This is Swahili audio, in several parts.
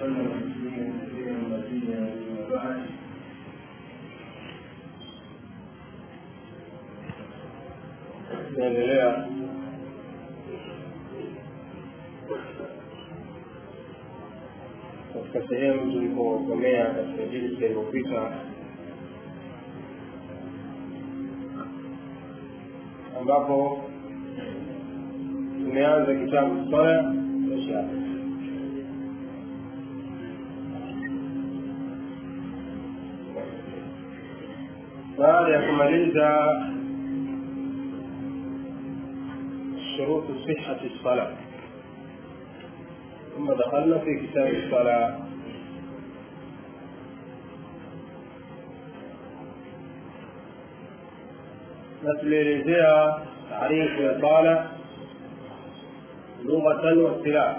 وسلم تسليما كثيرا مزيدا اما بعد tunaendelea katika sehemu tulipokomea katika jilsa iliyopita ambapo tumeanza kitabu sala insha baada ya kumaliza شروط صحة الصلاة ثم دخلنا في كتاب الصلاة نتليزيها تعريف الإطالة لغة واصطلاح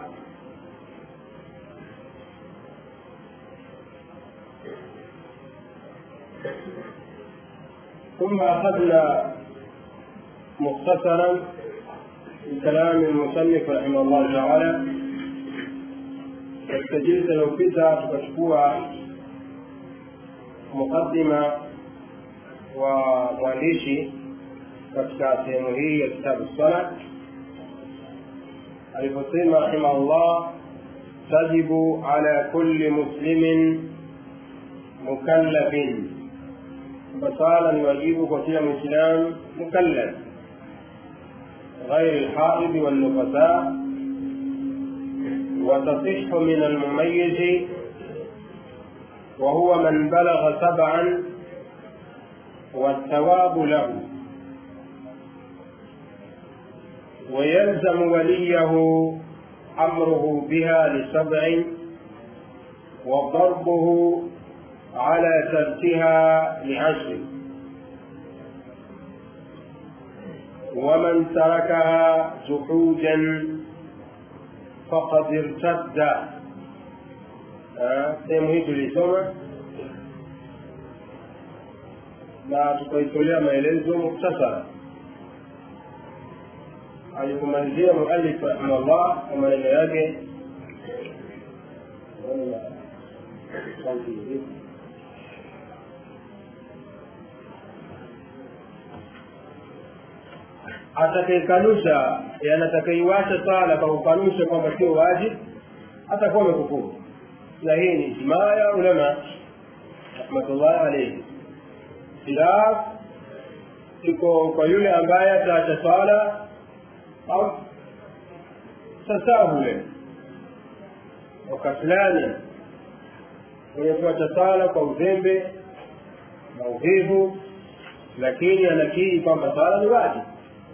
ثم أخذنا مختصرا من كلام المصنف رحمه الله تعالى katika jilsa iliyopita tukachukua muqaddima wa mwandishi katika sehemu hii ya kitabu sala aliposema rahimahullah tajibu ala kulli muslimin mukallafin kwamba sala ni wajibu kwa kila mwislamu mukallaf غير الحائض والنفساء وتصح من المميز وهو من بلغ سبعا والثواب له ويلزم وليه امره بها لسبع وضربه على تركها لعشر ومن تركها جحودا فقد ارتد sehemu hii tulisoma na tukaitolea maelezo muktasara alikumalizia mualif rahimahullah kwa maneno yake atakayekanusha atakaiwacha sala kwa kukanusha kwamba sio wajibu atakuwa amekufuru na hii ni ijmaa ya ulama rahmatullahi alaihi khilaf iko kwa yule ambaye ataacha swala au tasahule wakaslani mwenye kuacha sala kwa uzembe na uvivu lakini anakiri kwamba sala ni wajibu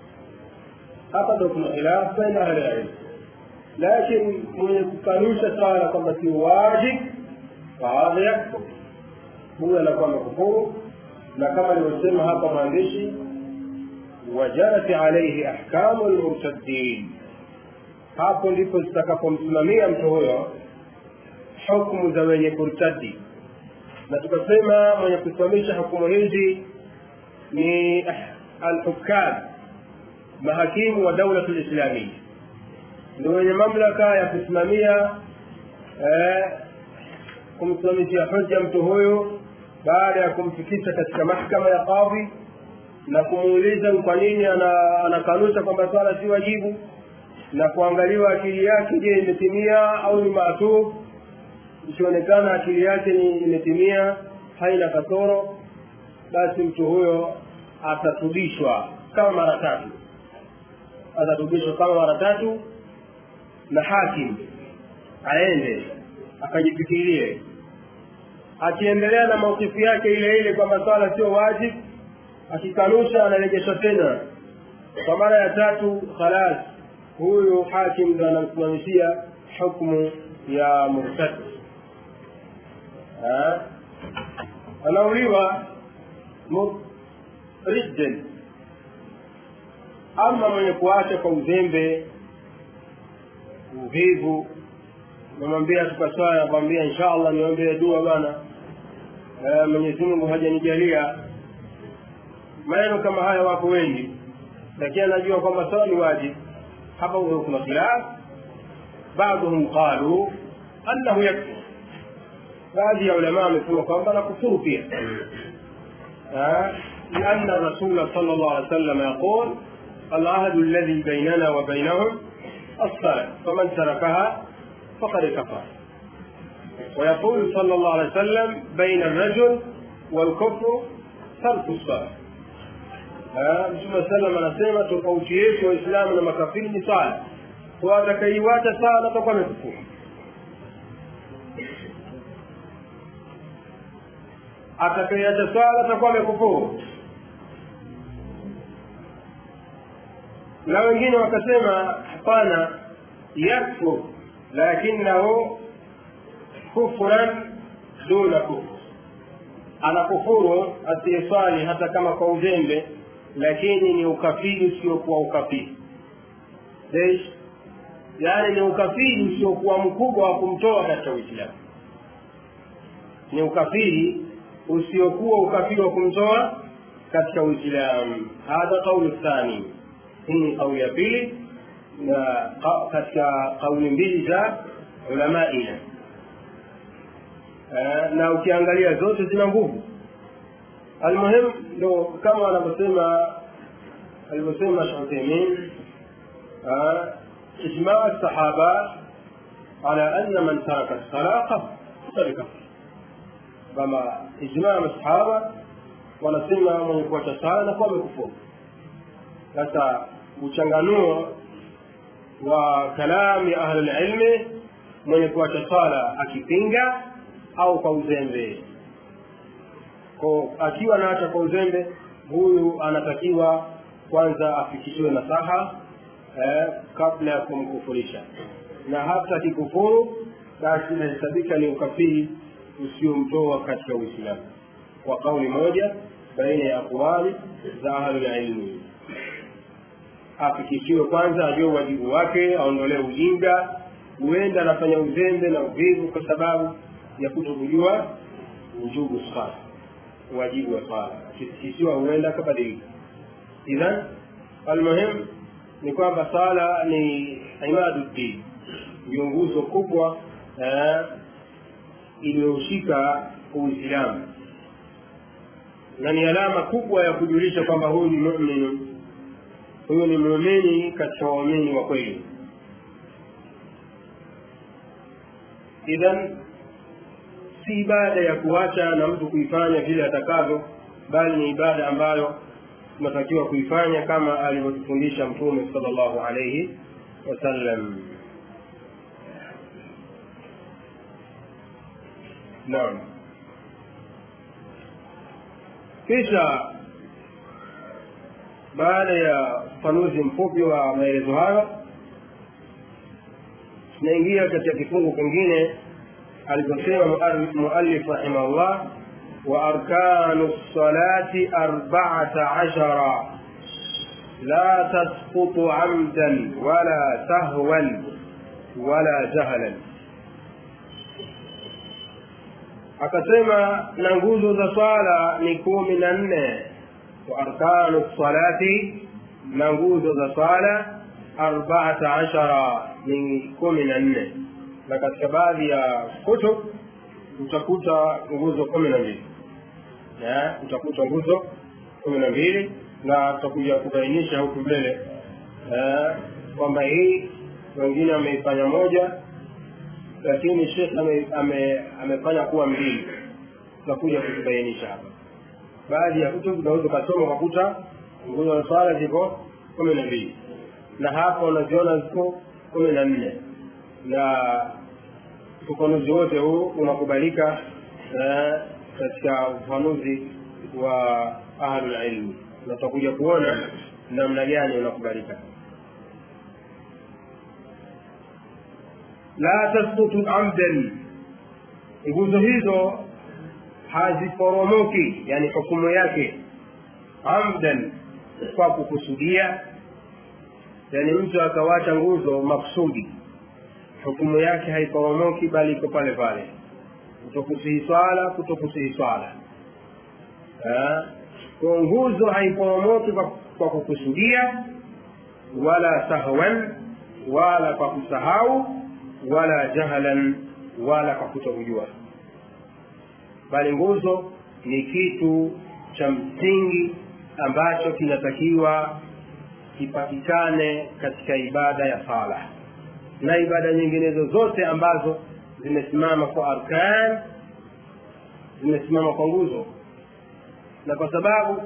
hapa ndo kuna khilaf baina ahli ilm lakini mwenye kukanusha swala kwamba si wajib fahadha yakfur huyo anakuwa amekufuru na kama alivyosema hapa mwandishi wajarat alaihi ahkamu lmurtaddin hapo ndipo zitakapomsimamia mtu huyo hukmu za wenye kurtadi na tukasema mwenye kusimamisha hukumu hizi ni alhukam mahakimu wa daulatu lislamia ndio wenye mamlaka ya kusimamia eh, kumsimamishia hoja mtu huyu baada ya kumfikisha katika mahkama ya kadhi na kumuuliza kwa nini anakanusha kwamba swala si wajibu na kuangaliwa akili yake je imetimia au ni maasub ikionekana akili yake ni imetimia haina kasoro basi mtu huyo atatubishwa kama mara tatu atatubishwa kama mara tatu na hakim aende akajifikirie akiendelea na maukifu yake ile ile kwamba swala sio wajib akikanusha anarejeshwa tena kwa mara ya tatu khalas huyu hakim ndo anamsimamishia hukmu ya murtad anauliwa ridden ama mwenye kuacha kwa uzembe uvivu namwambia tukaswaya nakwambia insha allah niombee dua bana mwenyezi mungu hajanijalia maneno kama haya wako wengi lakini anajua kwamba sawa ni wajibu hapa kuna khilaf baadhum qalu annahu yakfur baadhi ya ulamaa wamesema kwamba nakufuru pia لأن الرسول صلى الله عليه وسلم يقول العهد الذي بيننا وبينهم الصلاة فمن تركها فقد كفر ويقول صلى الله عليه وسلم بين الرجل والكفر ترك الصلاة mtume salam anasema tofauti yetu waislamu na makafiri ni sala kwa atakaiwacha sala atakuwa amekufuru atakaiacha sala atakuwa amekufuru na wengine wakasema hapana yakfur lakinahu kufran duna kufur anakufuru asiyeswali hata kama kwa uzembe lakini ni ukafiri usiokuwa ukafiri Leish? yaani ni ukafiri usiokuwa mkubwa wa kumtoa katika uislamu ni ukafiri usiokuwa ukafiri wa kumtoa katika uislamu hadha qaulu thani hii ni kauli ya pili na katika kauli mbili za ulamaina na ukiangalia zote zina nguvu almuhim ndo kama wanavyosema alivyosema shutaimin ijmaa sahaba ala anna man taraka lsala faqad kafar kama ijmaa masahaba wanasema mwenye kuacha sala na kuwa amekufuru sasa uchanganuo wa kalami ahli lilmi mwenye kuacha sala akipinga au kwa uzembe ko akiwa anaacha kwa uzembe huyu anatakiwa kwanza afikishiwe nasaha eh, kabla ya kumkufurisha na hata akikufuru basi inahesabika ni ukafiri usiomtoa katika uislamu kwa kauli moja baina ya aqwali za ahlulilmi afikishiwe kwanza ajue wajibu wake aondolee ujinga huenda anafanya uzembe na uvivu kwa sababu ya kuto kujua ujubu swala wajibu wa swala akifikishiwa huenda akabadilika idhan almuhim ni kwamba sala ni imadu din ndio nguzo kubwa eh, iliyoshika uislamu na ni alama kubwa ya kujulisha kwamba huyu ni mumini huyu ni muumini katika waumini wa kweli idhan si ibada ya kuacha na mtu kuifanya vile atakavyo bali ni ibada ambayo tunatakiwa kuifanya kama alivyotufundisha mtume sallallahu alayhi wasallam naam kisha baada ya ufafanuzi mfupi wa maelezo hayo tunaingia katika kifungu kingine alivyosema muallif rahimahullah wa arkanu lsalati arbaata ashara la tasqutu amdan wala sahwan wala jahlan akasema na nguzo za swala ni kumi na nne wa arkanu lsalati na nguzo za swala arbaata ashara ni kumi na nne na katika baadhi ya kutub utakuta nguzo kumi na mbili utakuta nguzo kumi na mbili na tutakuja kubainisha huku mbele kwamba hii wengine wameifanya moja lakini shekh ame, ame, amefanya kuwa mbili tutakuja kuzibainisha hapa baadhi ya kutub unaweza ukasoma ukakuta nguzo za swala ziko kumi na mbili na hapa unaziona ziko kumi na nne na ufafanuzi wote huu unakubalika katika ufafanuzi wa ahlulilmi na tutakuja kuona namna gani unakubalika la tasbutu amdan nguzo hizo haziporomoki yani hukumu yake amdan kwa kukusudia yani mtu akawacha nguzo maksudi hukumu yake haiporomoki bali iko pale pale kutokusihi swala kutokusihi swala kwa nguzo haiporomoki kwa, kwa kukusudia wala sahwan wala kwa kusahau wala jahlan wala kwa kutokujua bali nguzo ni kitu cha msingi ambacho kinatakiwa kipatikane katika ibada ya sala na ibada nyinginezo zote ambazo zimesimama kwa arkan zimesimama kwa nguzo na kwa sababu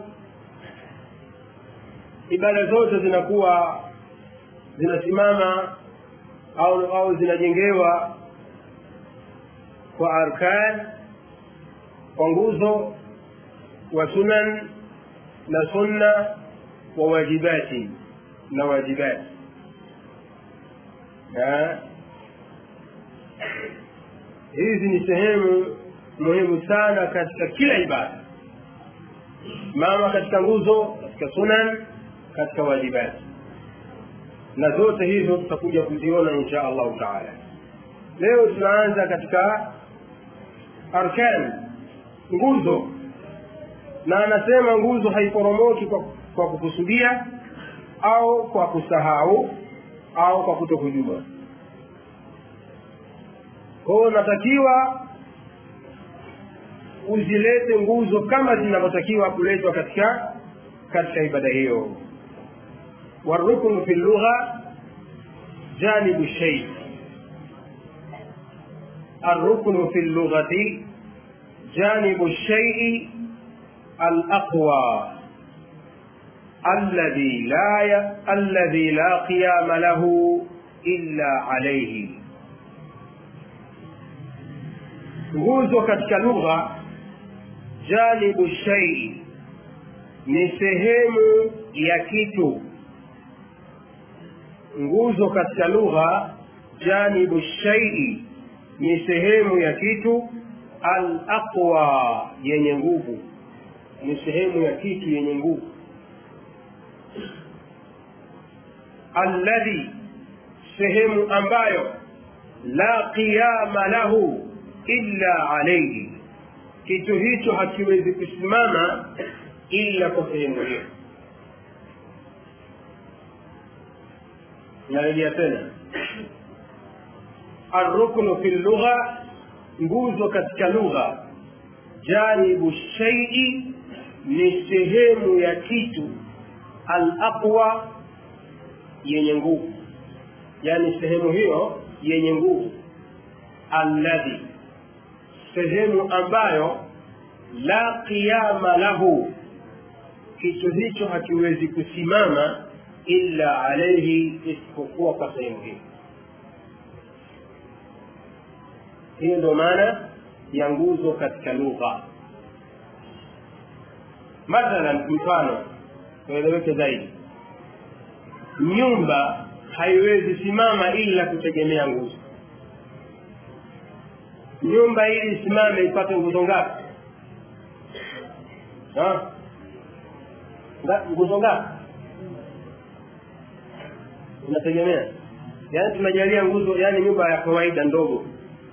ibada zote zinakuwa zinasimama au au zinajengewa kwa arkan kwa nguzo wa sunan na sunna wa wajibati na wajibati hizi ni sehemu muhimu sana katika kila ibada mama katika nguzo katika sunan katika wajibati na zote hizo tutakuja kuziona insha allahu taala leo tunaanza katika arkan nguzo na anasema nguzo haiporomoki kwa, kwa kukusudia au kwa kusahau au kwa kutokujua kwao unatakiwa uzilete nguzo kama zinavyotakiwa kuletwa katika katika ibada hiyo والركن في اللغة جانب الشيء الركن في اللغة جانب الشيء الأقوى الذي لا ي... الذي لا قيام له إلا عليه nguzo katika lugha janibu shai ni sehemu ya kitu nguzo katika lugha janibu shaii ni sehemu ya kitu al aqwa yenye nguvu ni sehemu ya kitu yenye nguvu alladhi sehemu ambayo la qiyama lahu illa alayhi kitu hicho hakiwezi kusimama illa kwa sehemu hiyo narejea tena arruknu fi lugha nguzo katika lugha janibu shaii ni sehemu ya kitu alaqwa yenye nguvu yaani sehemu hiyo yenye nguvu alladhi sehemu ambayo la qiyama lahu kitu hicho hakiwezi kusimama illa alaihi isipokuwa kwa sehemu hiyo hiyo ndio maana ya nguzo katika lugha mathalan mfano tueleweke zaidi nyumba haiwezi simama ila kutegemea nguzo nyumba ili isimame ipate nguzo ngapi nguzo ngapi inategemea yaani tunajalia nguzo yaani nyumba ya kawaida ndogo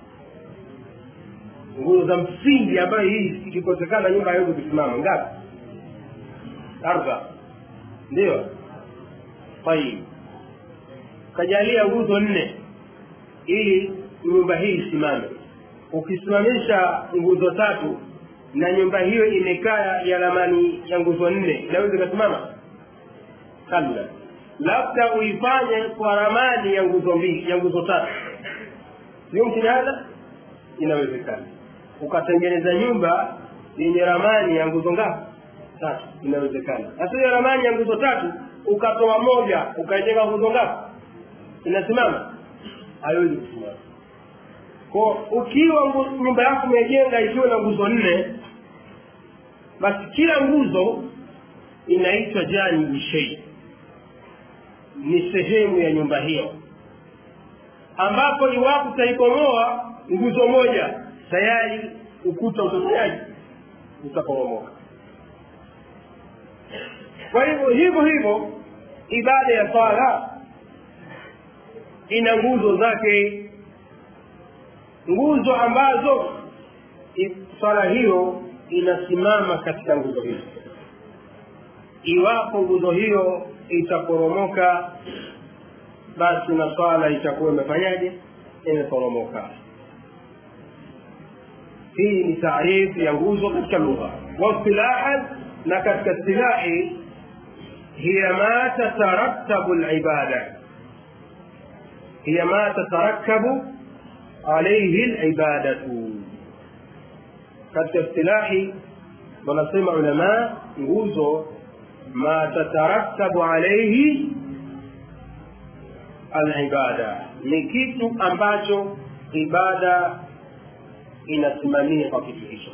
nguzo za msingi ambayo hii ikikosekana nyumba haiwezi kusimama ngapi arba ndio tayib kajalia nguzo nne ili nyumba hii isimame ukisimamisha nguzo tatu na nyumba hiyo imekaa ya ramani ya nguzo nne inaweza ikasimama kabla labda uifanye kwa ramani ya nguzo mbili ya nguzo tatu yumkini hadha inawezekana ukatengeneza nyumba yenye ramani ya nguzo ngapi tatu inawezekana sasa hiyo ramani ya nguzo tatu ukatoa moja ukaijenga nguzo ngapi inasimama haiwezi kusimama kwa ukiwa nyumba yako umejenga ikiwa na nguzo nne basi kila nguzo inaitwa janibu shei ni sehemu ya nyumba hiyo ambapo iwapo utaibomoa nguzo moja tayari ukuta utafanyaje utaporomoka kwa hivyo hivyo hivyo ibada ya swala ina nguzo zake nguzo ambazo swala hiyo inasimama katika nguzo hizo iwapo nguzo hiyo itaporomoka basi na swala itakuwa imefanyaje imeporomoka hii ni taarifu ya nguzo katika lugha waistilahan na katika istilahi hiya ma tatarattabu libada hiya ma tatarakabu alaihi libadatu katika istilahi wanasema ulama nguzo ma tatarakabu alaihi alibada ni kitu ambacho ibada inasimamia kwa kitu hicho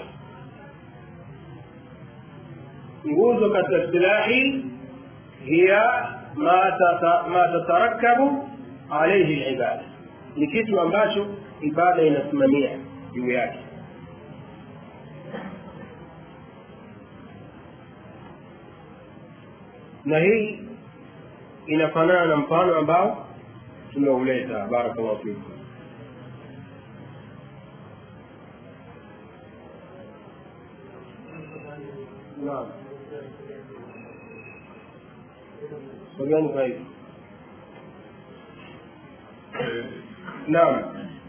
nguzo katika istilahi hiya ma tatarakabu alaihi libada ni kitu ambacho ibada inasimamia juu yake na hii inafanana na mfano ambao tumeuleta barakallahu fikum naam sogeni kwa hivi naam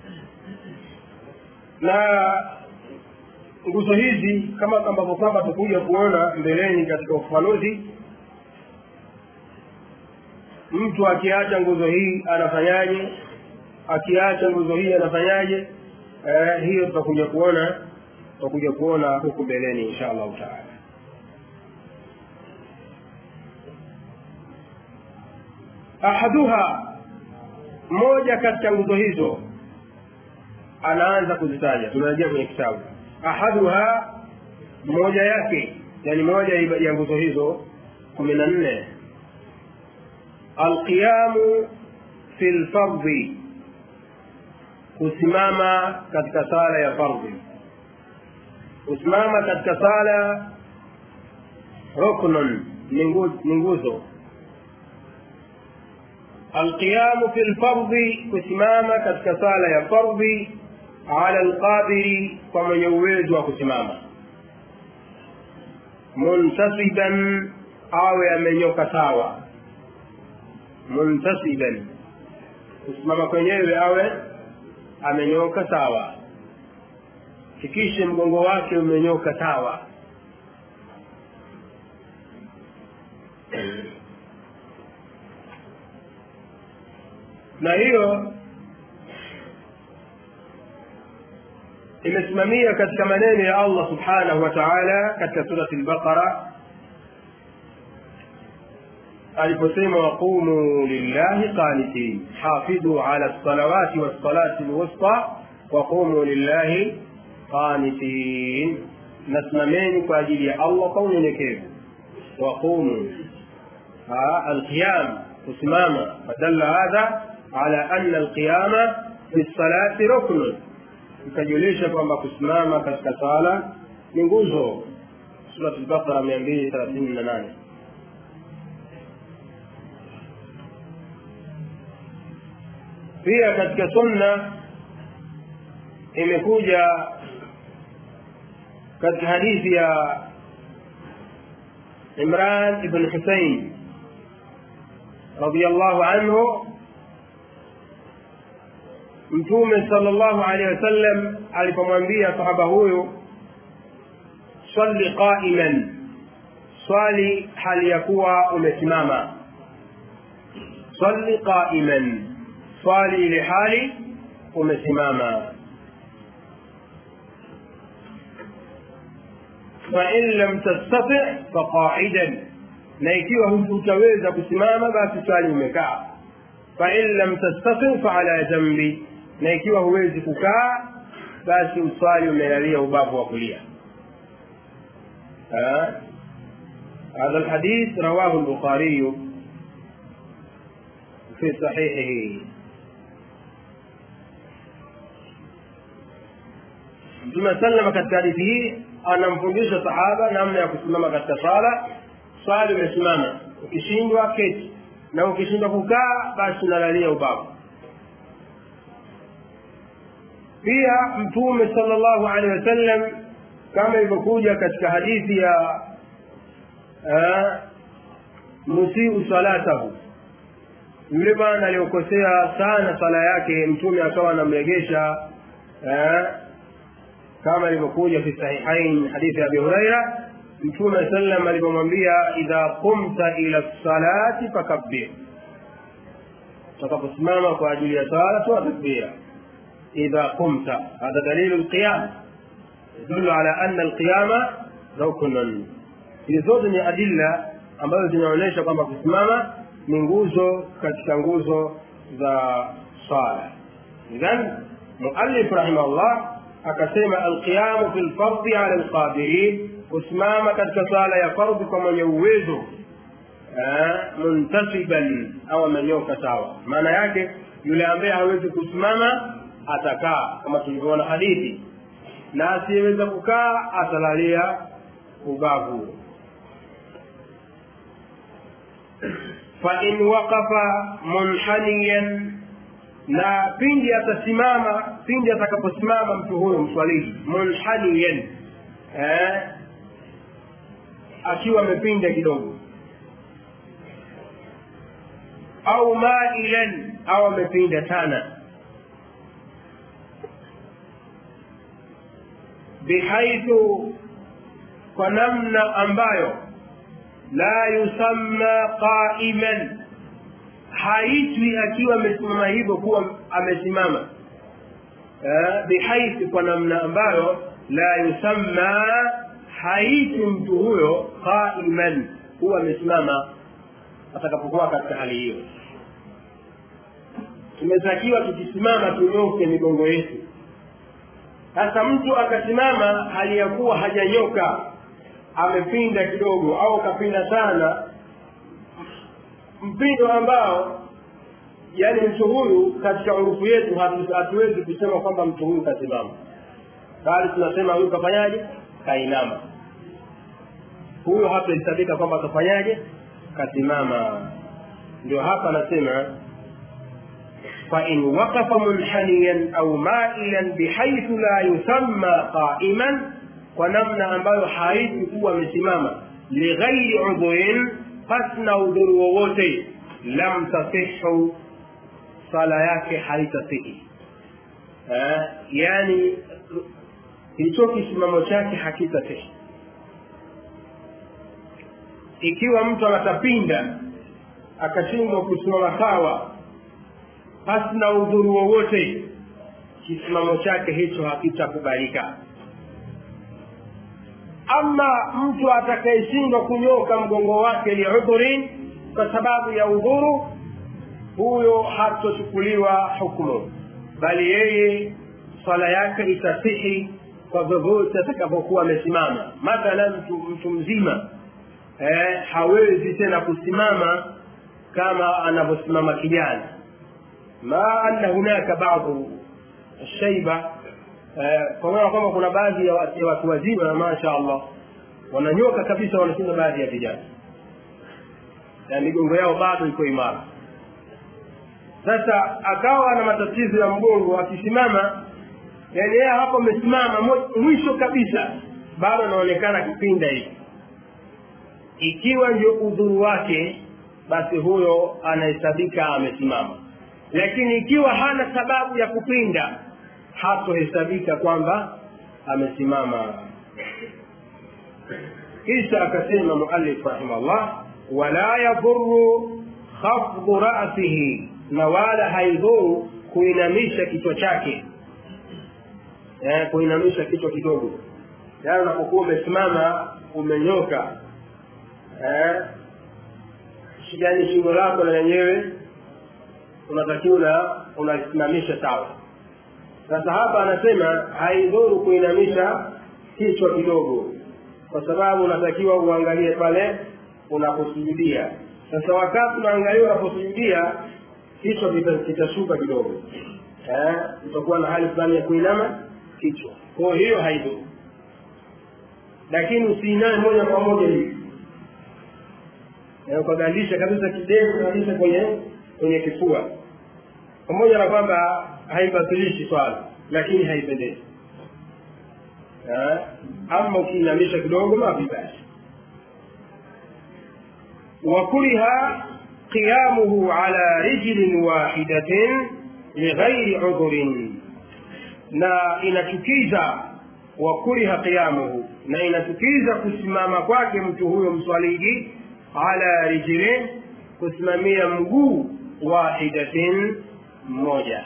na nguzo hizi kama ambavyo kwamba tukuja kuona mbeleni katika ufafanuzi mtu akiacha nguzo hii anafanyaje akiacha nguzo hii anafanyaje eh, hiyo tutakuja kuona tutakuja kuona huku mbeleni insha allahu taala ahaduha moja katika nguzo hizo anaanza kuzitaja tunarejea kwenye kitabu ahaduha moja yake yani moja ya nguzo hizo kumi na nne alqiyamu fi lfardhi kusimama katika sala ya fardhi kusimama katika sala ruknun ni nguzo alqiyamu fi lfardhi kusimama katika sala ya fardhi ala lqadiri kwa mwenye uwezo wa kusimama muntasiban awe amenyoka sawa muntasiban kusimama kwenyewe awe amenyoka sawa fikishe mgongo wake umenyoka sawa na hiyo imesimamia katika maneno ya allah subhanahu wa taala katika surati lbaqara aliposema waqumu lillahi qanitin hafidhu ala lsalawati wassalati lwusta waqumu lillahi qanitin nasimameni kwa ajili ya allah kwa unyenyekevu waqumu alqiyam kusimama fadalla hadha ala anna alqiyama fi lsalati ruknun ikajulisha kwamba kusimama katika sala ni nguzo surat lbaqara mia mbili thelathini na nane pia katika sunna imekuja katika hadithi ya imran ibn husain radiallahu anhu mtume sala llahu alehi wasallam alipomwambia sahaba huyu swali qaiman swali hali ya kuwa umesimama swali qaiman swali ile hali umesimama fain lam tastati faqaidan na ikiwa hutaweza kusimama basi swali umekaa fain lam tastati faala jambi na ikiwa huwezi kukaa basi uswali umelalia ubavu wa kulia هذا الحديث رواه البخاري في صحيحه mtume salama katika hadithi hii anamfundisha sahaba namna ya kusimama katika sala swali umesimama ukishindwa keti na ukishindwa kukaa basi unalalia ubavu pia mtume sala llahu alehi wasallam kama ilivyokuja katika hadithi ya musiu salatahu yule bwana aliyokosea sana sala yake mtume akawa anamregesha kama ilivyokuja fi sahihain hadithi ya abi huraira mtume sallam alivyomwambia idha qumta ila lsalati fakabbir utakaposimama kwa ajili ya sala toa takbira idha qumta hadha dalilu lqiyam yadulu ala anna alqiyama ruknun hizi zote ni adilla ambazo zinaonyesha kwamba kusimama ni nguzo katika nguzo za sala idhan muallif rahimahullah akasema alqiyamu fi lfardi ala lqadirin kusimama katika sala ya fardhi kwa mwenye uwezo muntasiban au amenyoka sawa maana yake yule ambaye hawezi kusimama atakaa kama tulivyoona hadithi na asiyeweza kukaa atalalia ubavu fain waqafa munhaniyan na pindi atasimama pindi atakaposimama mtu huyo mswalii munhaniyan eh, akiwa amepinda kidogo au mailan au amepinda sana bihaithu kwa namna ambayo la yusamma qaiman haitwi akiwa amesimama hivyo kuwa amesimama bihaithu kwa namna ambayo la yusamma haitwi mtu huyo qaiman huwa amesimama atakapokuwa katika hali hiyo tumetakiwa tukisimama tunyoke migongo yetu sasa mtu akasimama hali ya kuwa hajanyoka amepinda kidogo au kapinda sana mpindo ambao yani mtu huyu katika urufu yetu hatuwezi kusema kwamba mtu huyu kasimama bali tunasema huyu kafanyaje kainama huyo hatahesabika kwamba atafanyaje kasimama ndio hapa anasema فإن وقف منحنيا أو مائلا بحيث لا يسمى قائما ونمنا ambayo haiti kuwa amesimama lighairi udhurin pasna udhuru wowote lam tasihu sala yake haitasihi yani hicho kisimamo chake hakitasihi ikiwa mtu anatapinda akashindwa kusimama sawa pasi na udhuru wowote kisimamo chake hicho hakitakubalika ama mtu atakayeshindwa kunyoka mgongo wake liudhurin kwa sababu ya udhuru huyo hatochukuliwa hukmu bali yeye swala yake itasihi kwa vyovyote atakapokuwa amesimama mathalan mtu, mtu mzima eh, hawezi tena kusimama kama anavyosimama kijana ma anna hunaka badu shaiba kwa maana kwamba kuna baadhi ya watu wazima masha allah wananyoka kabisa wanashinda baadhi ya vijana na migongo yao bado iko imara sasa akawa na matatizo ya mgongo akisimama yani yeye hapo amesimama mwisho kabisa bado anaonekana kipinda hivi ikiwa ndio udhuru wake basi huyo anahesabika amesimama lakini ikiwa hana sababu ya kupinda hatohesabika kwamba amesimama kisha akasema muallif rahimahullah wala yadhuru khafdhu rasihi na wala haidhuru kuinamisha kichwa chake eh, kuinamisha kichwa kidogo yaani unapokuwa umesimama umenyoka eh, yani shingo lako na lenyewe unatakiwa unaisimamisha sawa sasa hapa anasema haidhuru kuinamisha kichwa kidogo kwa sababu unatakiwa uangalie pale unaposujudia sasa wakati unaangalia unaposujudia kichwa kitashuka kidogo eh, utakuwa na hali fulani ya kuinama kichwa kwa hiyo haidhuru lakini usiiname moja kwa moja hivi ukagandisha kabisa kidevu kabisa kwenye kwenye kifua pamoja na kwamba haibatilishi swala lakini haipendezi ama ukiinamisha kidogo mafi basi wakuriha qiyamuhu ala rijlin wahidatin lighairi udhurin na inachukiza wa kuriha qiyamuhu na inachukiza kusimama kwake mtu huyo mswaliji ala rijlin kusimamia mguu wahidatin mmoja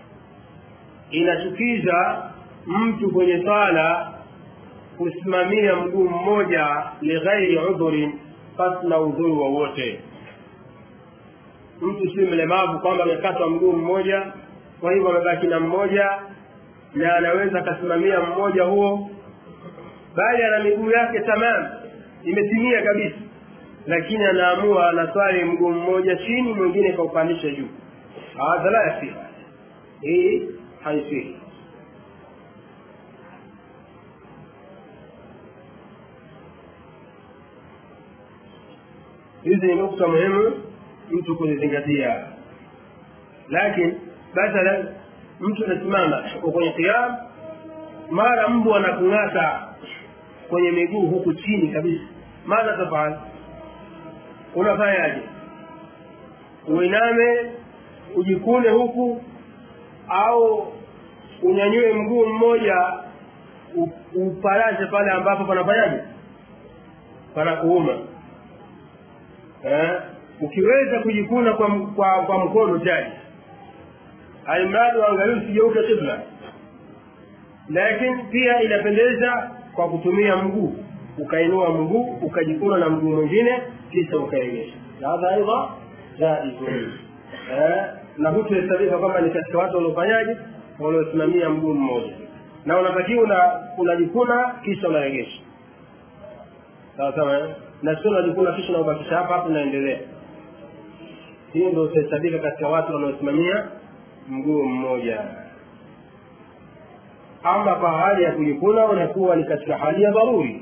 inachukiza mtu kwenye swala kusimamia mguu mmoja lighairi udhurin pasina udhuru wowote mtu si mlemavu kwamba amekatwa mguu mmoja kwa hivyo amebaki na mmoja na anaweza akasimamia mmoja huo bali ana miguu yake tamam imetimia kabisa lakini anaamua anaswali mguu mmoja chini mwingine kaupandisha juu hadha la yasihi hii haisihi hizi ni nukta muhimu mtu kuzizingatia lakini mathalan mtu anasimama uko kwenye qiyam mara mbu anakung'ata kwenye miguu huku chini kabisa madha tafal unafanyaje uiname ujikune huku au unyanyue mguu mmoja upalaze pale ambapo panafanyaje panakuuma eh? ukiweza kujikuna kwa, kwa, kwa mkono tani alimradi waangalie usigeuke kibla lakini pia inapendeza kwa kutumia mguu ukainua mguu ukajikuna na mguu mwingine kisha ukaegesha hadha aidha jaizun eh, na hutuhesabika kwamba ni katika watu waliofanyaje waliosimamia mguu mmoja na unatakiwa una unajikuna kisha unaegesha sawa sawa na sio unajikuna kisha unaubakisha hapa hapo unaendelea hiyo ndio utahesabika katika watu wanaosimamia mguu mmoja ama kwa hali ya kujikuna unakuwa ni katika hali ya dharuri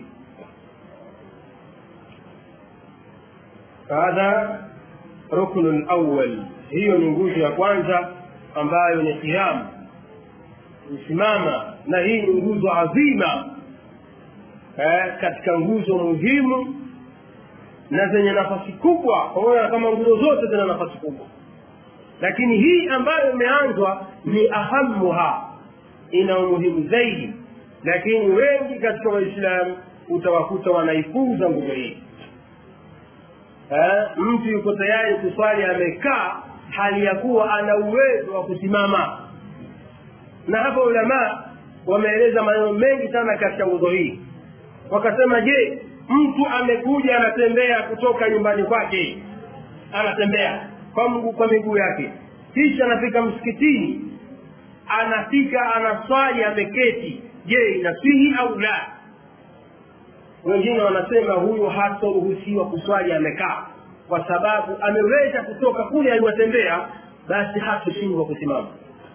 hadha ruknu lawal hiyo ni nguzo ya kwanza ambayo ni qiyamu kusimama na hii ni nguzo adhima eh, katika nguzo muhimu na zenye nafasi kubwa pamoja na kama nguzo zote zina nafasi kubwa lakini hii ambayo imeanzwa ni ahamuha ina umuhimu zaidi lakini wengi katika waislamu utawakuta wanaipuuza nguzo hii eh, mtu yuko tayari kuswali amekaa hali ya kuwa ana uwezo wa kusimama na hapo ulamaa wameeleza maneno mengi sana katika nguzo hii wakasema je mtu amekuja anatembea kutoka nyumbani kwake anatembea kwa mguu kwa miguu yake kisha anafika msikitini anafika anaswali ameketi je inasihi au la wengine wanasema huyu hatoruhusiwa kuswali amekaa kwa sababu ameweza kutoka kule aliwatembea basi hatoshindwa kusimama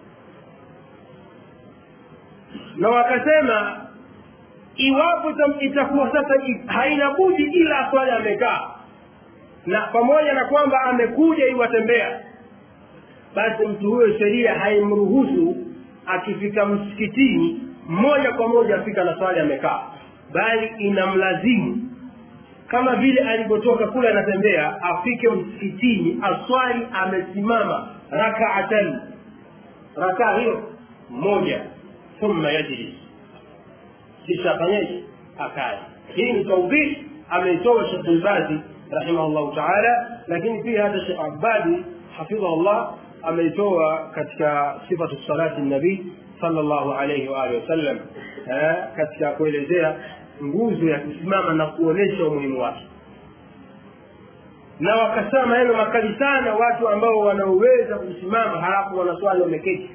na wakasema iwapo itakuwa sasa haina budi ila swali amekaa na pamoja na kwamba amekuja iwatembea basi mtu huyo sheria haimruhusu akifika msikitini moja kwa moja afika na swali amekaa bali inamlazimu kama vile alivyotoka kule anatembea afike msikitini aswali amesimama rakaatan rakaa hiyo moja thumma yajlis kisha afanyeje akae hii ni taudhih ameitoa shekh lbazi rahimahullahu taala lakini pia hata shekh abadi hafidhahullah ameitoa katika sifatu salati nabii sallallahu alayhi wa alihi wasallam katika kuelezea nguzo ya kusimama na kuonesha umuhimu wake na wakasema maneno makali sana watu ambao wanaoweza kusimama halafu wanaswali wameketi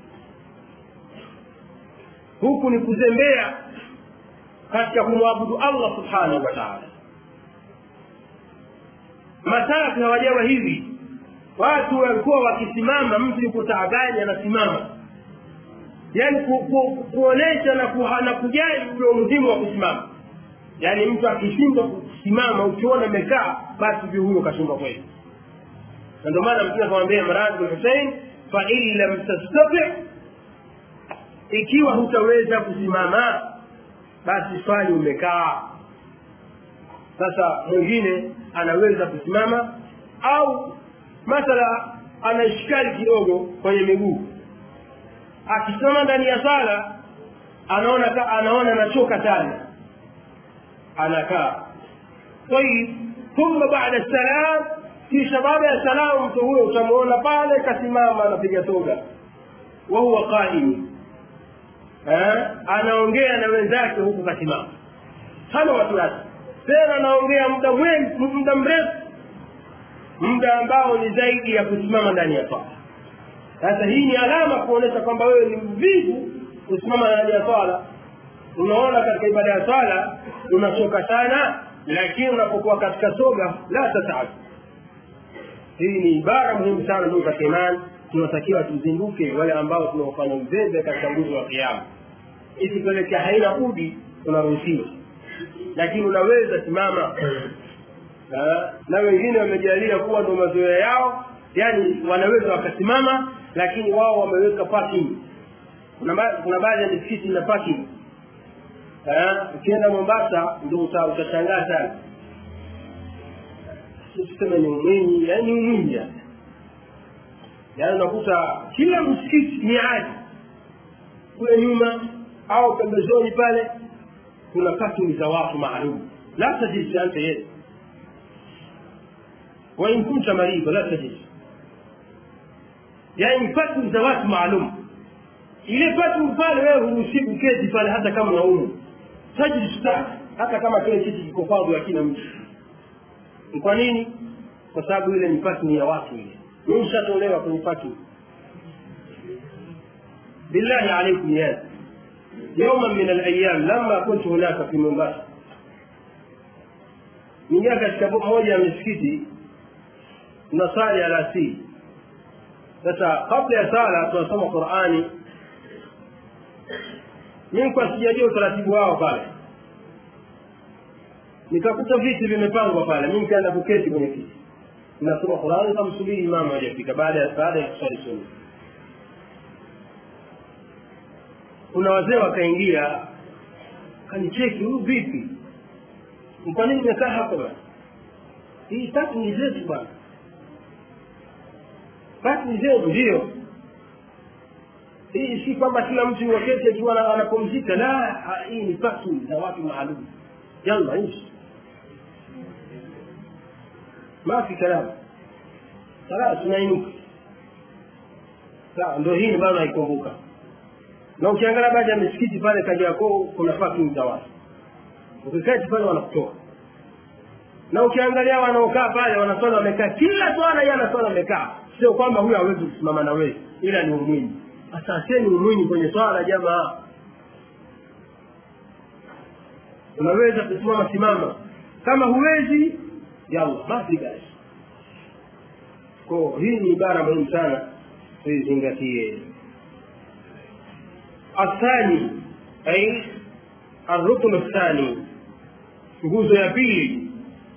huku ni kuzembea katika kumwabudu allah subhanahu wa taala matatu hawajawa hivi watu walikuwa wakisimama mtu yuko taabani anasimama yaani ku, ku, kuonesha na, ku, na kujali ule umuhimu wa kusimama yaani mtu akishindwa kusimama ukiona amekaa basi vyo huyo kashindwa kweli na ndio maana mtume akamwambia Imran bin Hussein fa in lam tastati ikiwa hutaweza kusimama basi swali umekaa sasa mwingine anaweza kusimama au mathala ana ishikali kidogo kwenye miguu akisimama ndani ya sala anaona ka, anaona anachoka sana anakaa tayib thumma baada salam kisha baada ya salamu mtu huyo utamuona pale kasimama anapiga soga wahuwa qaimi anaongea na wenzake huku kasimama hana wasiwasi tena anaongea muda muda mrefu muda ambao ni zaidi ya kusimama ndani ya swala sasa hii ni alama kuonyesha kwamba wewe ni mvivu kusimama ndani ya swala unaona katika ibada ya swala unachoka sana lakini unapokuwa katika soga la tataabu hii ni ibara muhimu sana ndugu katika imani tunatakiwa tuzinduke wale ambao tunaofanya uzembe katika nguzo wa kiama ikipelekea haina budi unaruhusiwa lakini unaweza simama na, na wengine wamejalia kuwa ndo mazoea yao yani wanaweza wakasimama lakini wao wameweka parking kuna, kuna baadhi ya misikiti na parking ukienda mombasa ndo utashangaa sana tuseme ni umwinyi yani umwinyi yani yaani unakuta kila msikiti ni adi kule nyuma au pembezoni pale kuna parking za watu maalum la tajisi anta yeye wain kunta marido la tajisi yaani parking za watu maalum ile parking pale wewe huruhusi kuketi pale hata kama unaumu tajisi hata kama kile kiti kiko fadhu hakina mtu kwa nini kwa sababu ile ni parking ya watu ile mimi nishatolewa kwenye parking billahi alaikum ya يوما من الايام لما كنت هناك في موmbasa ningia katika moja ya misikiti tunasali alasiri sasa kabla ya sala tunasoma qurani mimi kwa sijajua utaratibu wao pale nikakuta viti vimepangwa pale mimi nikaenda kuketi kwenye kiti nasoma qurani kamsubiri imamu hajafika baada ya baada ya kusali sunna kuna wazee wakaingia kanicheki huyu vipi kwa nini umekaa hapo bana hii tatu ni zetu bana tatu ni zetu ndio hii si kwamba kila mtu waketi akiwa anapumzika la hii ni tatu za watu maalum yalla nchi ما في كلام خلاص tunainuka sawa ndio hii ni bado haikumbuka na ukiangalia baadhi ya misikiti pale Kariakoo kuna parking za watu ukiketi pale wanakutoa na ukiangalia wanaokaa pale wanaswali wamekaa kila swala yeye anaswali amekaa sio kwamba huyu hawezi kusimama na wewe ila ni umwinyi asaseni umwinyi kwenye swala jamaa unaweza kusimama simama kama huwezi yalla basi basi ko hii ni ibara muhimu sana tuizingatie الثاني أي الركن الثاني nguzo ya pili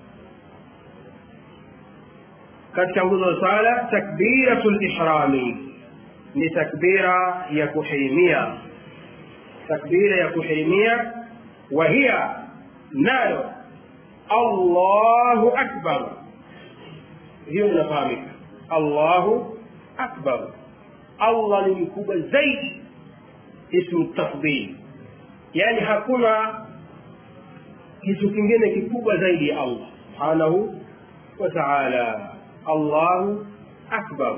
katika nguzo za sala takbiratul ihrami ni takbira ya kuhirimia takbira ya kuhirimia wa hiya nayo allahu akbar hiyo inafahamika allahu akbar allah ni mkubwa zaidi ismu tafdhil yani hakuna kitu kingine kikubwa zaidi ya allah subhanahu wa taala allahu akbar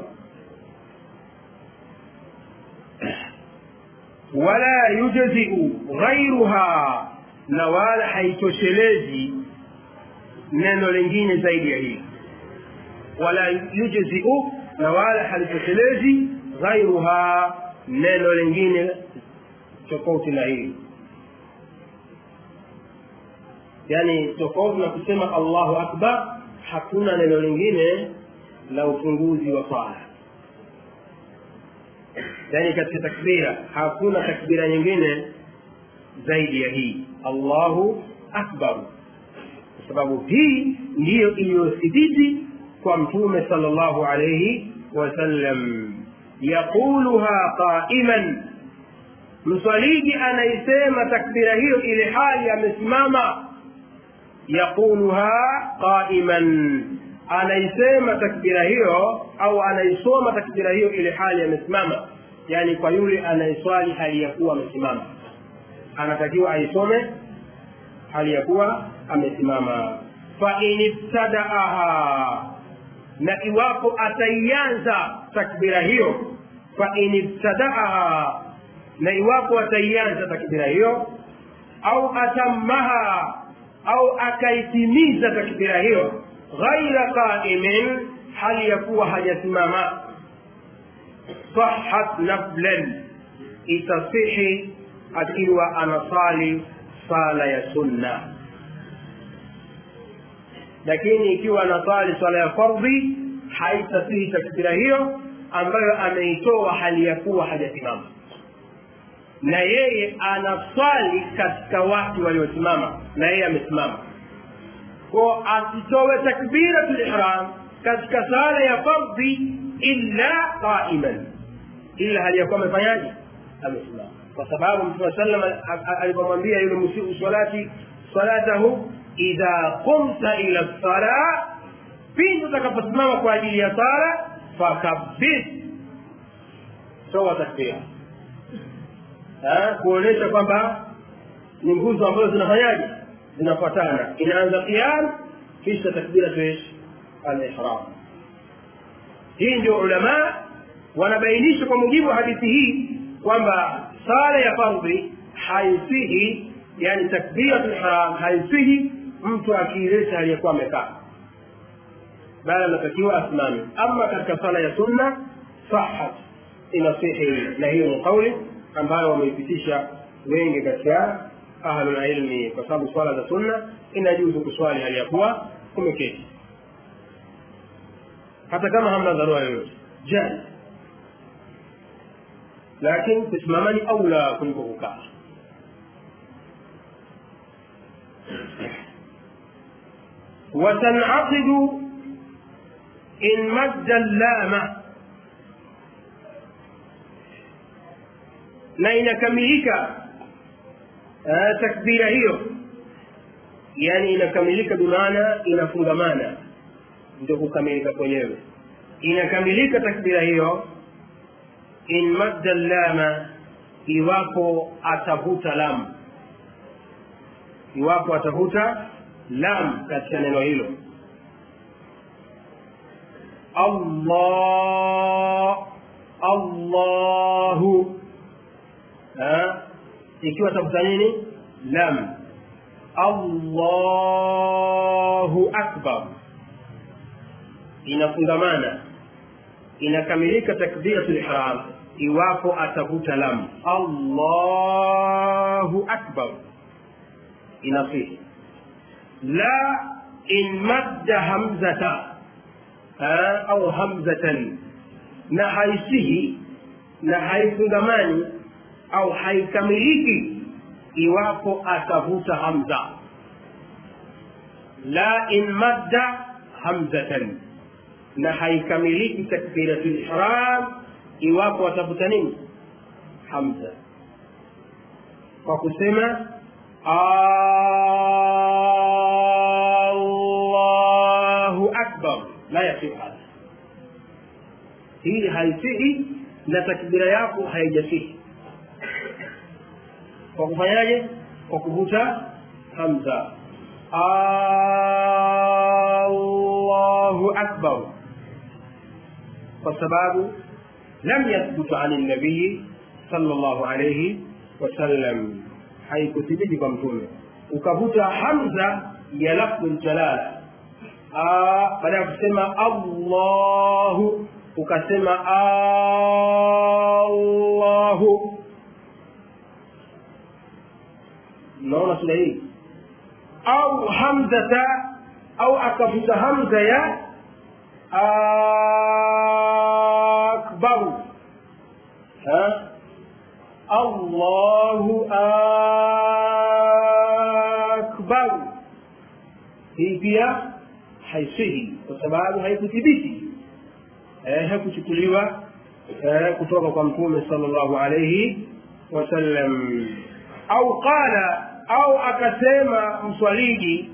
wala yujziu ghairuha na wala haitoshelezi neno lingine zaidi ya hili wala yujziu na wala halitoshelezi ghairuha neno lingine tofauti na hili yani tofauti na kusema allahu akbar hakuna neno lingine la ufunguzi wa swala yani katika takbira hakuna takbira nyingine zaidi ya hii allahu akbar kwa sababu hii ndiyo iliyothibiti kwa mtume sal llahu alaihi wasallam yaquluha qaiman mswaliji anaisema takbira hiyo ile hali amesimama yaquluha qaiman anaisema takbira hiyo au anaisoma takbira hiyo ile hali amesimama yani kwa yule anayeswali hali ya kuwa amesimama anatakiwa aisome hali ya kuwa amesimama fain ibtadaaha na iwapo ataianza takbira hiyo fain ibtadaaha na iwapo ataianza takbira hiyo au atammaha au akaitimiza takbira hiyo ghaira qaimin hali ya kuwa hajasimama sahat naflan itasihi akiwa anasali sala ya sunna lakini ikiwa anasali swala ya fardhi haitasihi takbira hiyo ambayo ameitoa hali ya kuwa hajasimama na yeye anaswali katika watu waliosimama na yeye amesimama ko asitowe takbiratul ihram katika sala ya fardhi illa qaiman illa hali ya kuwa amefanyaje amesimama kwa sababu mtume sallam alipomwambia yule musiu salati salatahu idha qumta ila sala pindi utakaposimama kwa ajili ya sala fakabir toa takbira kuonyesha kwamba ni nguzo ambazo zinafanyaje zinafuatana inaanza qiyam kisha takbiratu al-ihram hii ndio ulama wanabainisha kwa mujibu wa hadithi hii kwamba sala ya fardhi haisihi yani takbiratu al-ihram haisihi mtu akiileta aliyekuwa amekaa bali anatakiwa asimame ama katika sala ya sunna sahat inasihi na hiyo ni kauli ambayo wameipitisha wengi katika ahlul ilmi kwa sababu swala za sunna inajuzu kuswali hali ya kuwa umeketi hata kama hamna dharura yoyote jani lakini kusimama ni aula kuliko kukaa وتنعقد إن مد اللام na inakamilika uh, takbira hiyo yani inakamilika bimaana inafungamana ndio kukamilika kwenyewe inakamilika takbira hiyo in madda lama iwapo atavuta lam iwapo atavuta lam katika neno hilo allah allahu ikiwa tafuta nini lam allahu akbar inafungamana inakamilika takbiratul ihram iwapo atavuta lam allahu akbar inasihi la in madda hamzata au hamzatan na haisihi na haifungamani au haikamiliki iwapo atavuta hamza la in madda hamzatan na haikamiliki takbiratul ihram iwapo atavuta nini hamza kwa kusema allahu akbar la yasihu hadha hii haisihi na takbira yako haijasihi kwa kufanyaje kwa kuvuta hamza allahu akbar kwa sababu lam yathbutu ani nabii sallallahu alayhi wasallam haikuthibiti kwa mtume ukavuta hamza ya lafdhu ljalala baada ya kusema allahu ukasema allahu naona sura hii au hamzata au akavuta hamza ya akbaru ha allahu akbaru hii pia haisihi kwa sababu haikuthibiti eh, hakuchukuliwa eh, kutoka kwa mtume sallallahu alayhi wasallam au qala au akasema mswaliji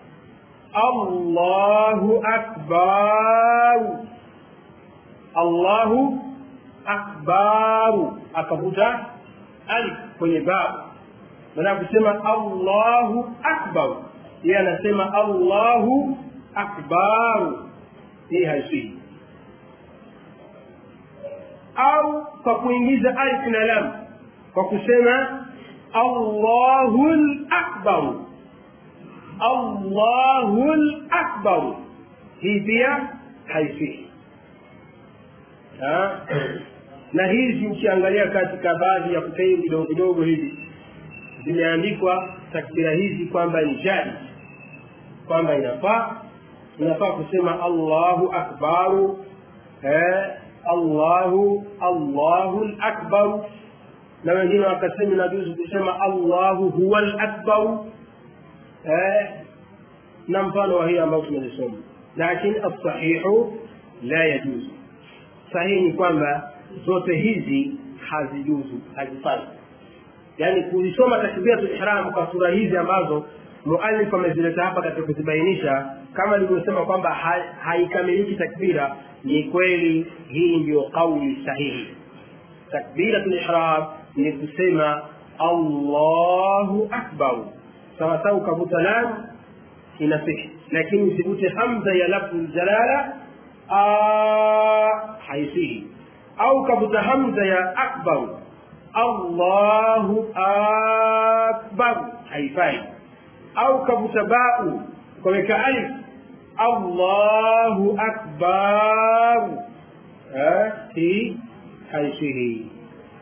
allahu akbaru allahu akbaru akavuta alif kwenye babu maana kusema allahu akbar yeye anasema allahu akbaru hii haisii au kwa kuingiza alif na lam kwa kusema allahu lakbaru allahu lakbaru hii pia haisii na hizi ukiangalia katika baadhi ya kutei vidogo vidogo hivi zimeandikwa takbira hizi kwamba ni jadi kwamba inafaa inafaa kusema allahu akbaru eh, allahu allahu lakbaru na wengine wakasema inajuzu kusema allahu huwa lakbaru eh, na mfano wa hii ambayo tumelisoma lakini alsahihu la yajuzu sahihi ni kwamba zote hizi hazijuzu hazifai yaani kuisoma takbiratul ihram kwa sura hizi ambazo muallif amezileta hapa katika kuzibainisha kama nilivyosema kwamba haikamiliki takbira ni kweli hii ndiyo kauli sahihi takbiratul ihram ni kusema allahu akbar sawasawa ukavuta lam inasihi lakini usivute hamza ya lafdhu ljalala haisihi au kavuta hamza ya akbar allahu akbar haifai au kavuta bau ukaweka alif allahu akbar hii haisihi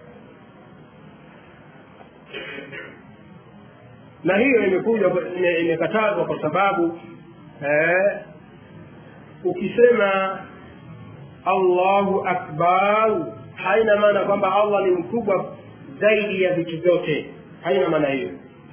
na hiyo imekuja imekatazwa kwa sababu eh, ukisema allahu akbar haina maana kwamba allah ni mkubwa zaidi ya vitu vyote haina maana hiyo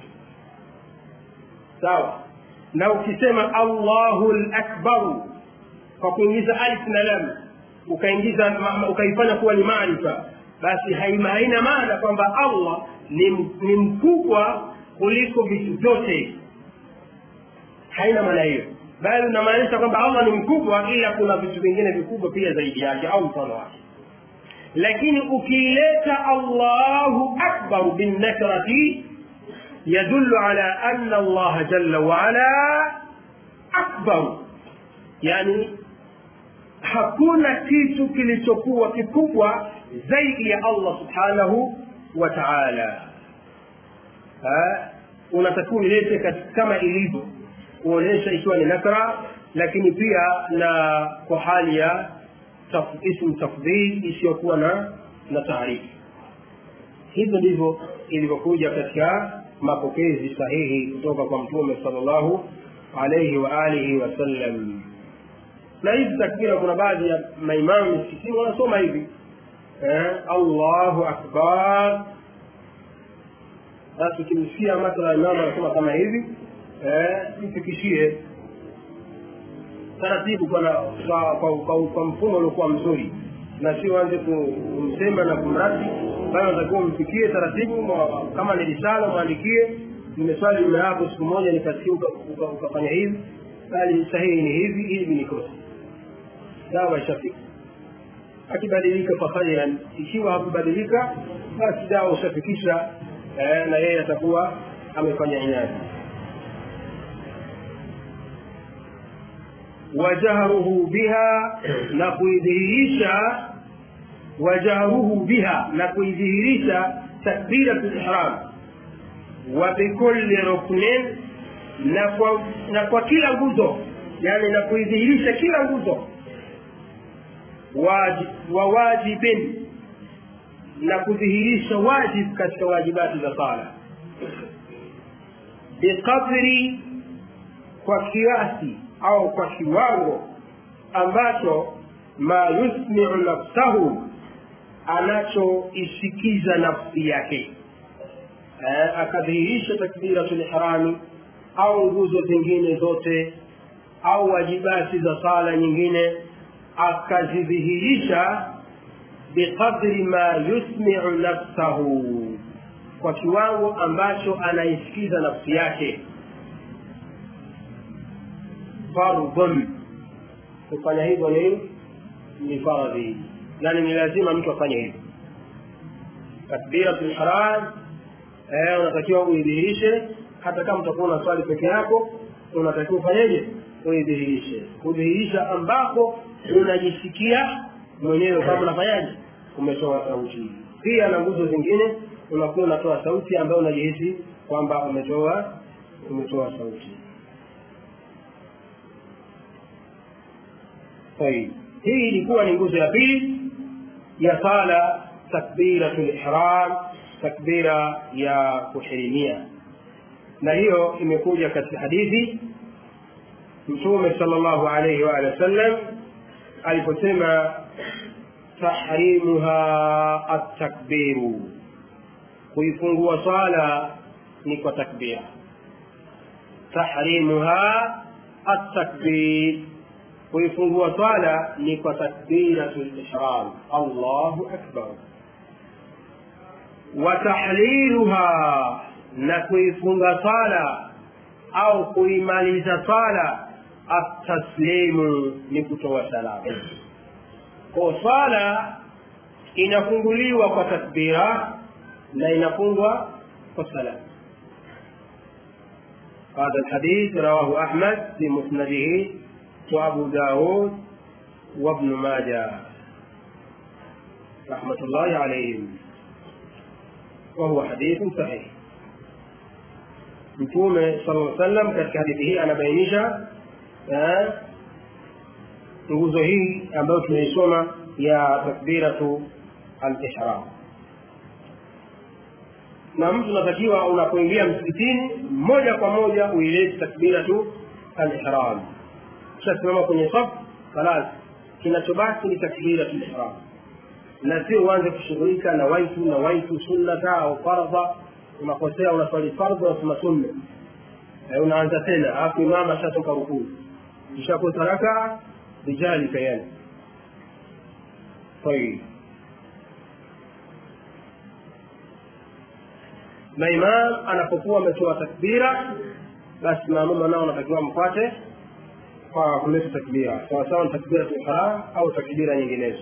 sawa na ukisema allahu lakbaru kwa kuingiza alif na lam ukaingiza ukaifanya kuwa ni maarifa basi haina maana kwamba allah ni, ni mkubwa kuliko vitu vyote haina maana hiyo bali unamaanisha kwamba allah ni mkubwa ila kuna vitu vingine vikubwa pia zaidi yake au mfano wake lakini ukiileta allahu akbaru binnakrati yadullu ala anna allaha jalla waala akbaru yani hakuna kitu kilichokuwa kikubwa zaidi ya allah subhanahu wa taala unatakiwa ilete kama ilivyo kuonyesha ikiwa ni nakra lakini pia na kwa hali ya taf, ismu tafdhil isiyokuwa na na taarifu hivyo ndivyo ilivyokuja katika mapokezi sahihi kutoka kwa mtume salllahu alaihi wa alihi wasallam na hizi takbira kuna baadhi ya maimamu misikitini wanasoma hivi eh, allahu akbar basi ukimsikia mathala imamu anasoma kama hivi mfikishie taratibu kwa, kwa, kwa, kwa, kwa mfumo uliokuwa mzuri na sio anze kumsema na kumradi bali unatakiwa umfikie taratibu kama ni risala mwandikie nimeswali nyuma yako siku moja nikasikia ukafanya hivi bali sahihi ni hivi hivi ni kosa dawa ishafika akibadilika fakhairan ikiwa hakubadilika basi dawa ushafikisha eh, na yeye atakuwa amefanya inadi wajahruhu biha na kuidhihirisha wajahruhu biha na kuidhihirisha takbiratu lihram wa bikulli ruknin na kwa, na kwa kila nguzo yani na kuidhihirisha kila nguzo wa wajibin na kudhihirisha wajib katika wajibati za sala biqadri kwa kiasi au kwa kiwango ambacho ma yusmiu nafsahu anachoisikiza nafsi yake eh, akadhihirisha takbiratul ihrami au nguzo zingine zote au wajibati za sala nyingine akazidhihirisha biqadri ma yusmiu nafsahu kwa kiwango ambacho anaisikiza nafsi yake fardhun kufanya hivyo ni ni faradhi yani ni lazima mtu afanye hivyo takbiratul ihram eh, unatakiwa uidhihirishe hata kama utakuwa una swali peke yako unatakiwa ufanyeje uidhihirishe kudhihirisha ambako unajisikia mwenyewe kama unafanyaje umetoa sauti pia na nguzo zingine unakuwa unatoa sauti ambayo unajihisi kwamba umetoa umetoa sauti طيب hii ilikuwa ni nguzo ya pili ya sala takbiratu lihram takbira ya kuhirimia na hiyo imekuja katika hadithi mtume sala llahu alaihi waalihi wasallam aliposema tahrimuha attakbiru kuifungua swala ni kwa takbira tahrimuha attakbir kuifungua swala ni kwa takbiratu lihram allahu akbar wa tahliluha na kuifunga swala au kuimaliza swala ataslimu ni kutoa salamu kwa swala inafunguliwa kwa takbira na inafungwa kwa salamu هذا الحديث رواه أحمد في مسنده وأبو داود وابن ماجه رحمة الله عليهم وهو حديث صحيح mtume sala sallam katika hadithi hii anabainisha nguzo hii ambayo tumeisoma ya takbiratu al-ihram na mtu unatakiwa unapoingia msikitini moja kwa moja uilete takbiratu al-ihram ukishasimama kwenye safu falas kinachobaki ni takbiratu al-ihram na sio uanze kushughulika na waitu na waitu sunnata au fardha unakosea unaswali fardhu unasema sunna e, unaanza tena alafu imama ashatoka rukuu ishakosa raka bijalika yani طيب na imam anapokuwa ametoa takbira basi maamuma nao anatakiwa mpate kwa kuleta takbira sawasawa ni takbira ihram au takbira nyinginezo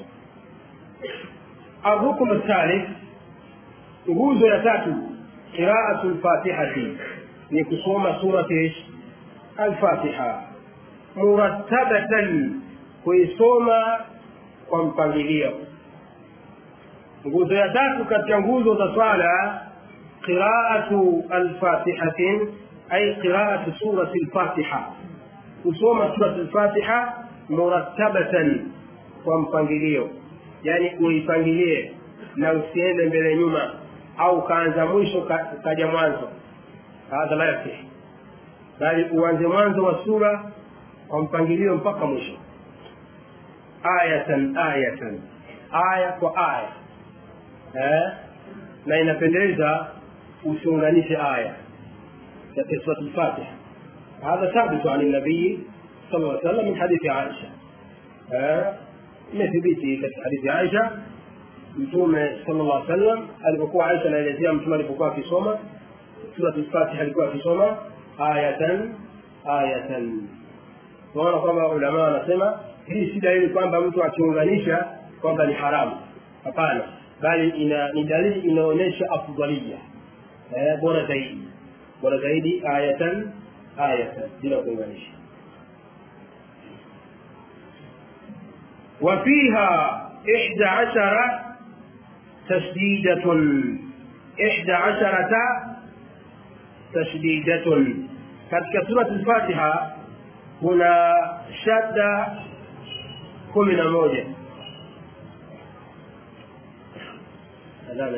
arukmu thalith nguzo ya tatu qiraatu lfatihati ni kusoma surati alfatiha murattabatan kuisoma kwa mpangilio nguzo ya tatu katika nguzo za swala qiraatu alfatihatin ay qiraatu surati lfatiha kusoma surati lfatiha murattabatan kwa mpangilio yani uipangilie na usiende mbele nyuma au kaanza mwisho ukaja mwanzo hadha la yasih bali uanze mwanzo wa sura kwa mpangilio mpaka mwisho ayatan ayatan aya kwa aya eh? na inapendeza usiunganishe aya katika surat lfatiha hadha thabitu an nabii sala lla sallam min hadithi aisha imethibiti katika hadithi aisha mtume sala llah sallam alipokuwa aisha anaelezea mtume alipokuwa akisoma surat lfatiha alikuwa akisoma ayatan ayatan tunaona kwamba ulama wanasema hii si dalili kwamba mtu akiunganisha kwamba ni haramu hapana bali ina ni dalili inaonyesha afdalia eh, bora zaidi bora zaidi ayatan ayatan bila kuunganisha وفيها إحدى عشر تشديدة إحدى عشرة تشديدة katika surat al-Fatiha kuna shadda kumi na moja nadhani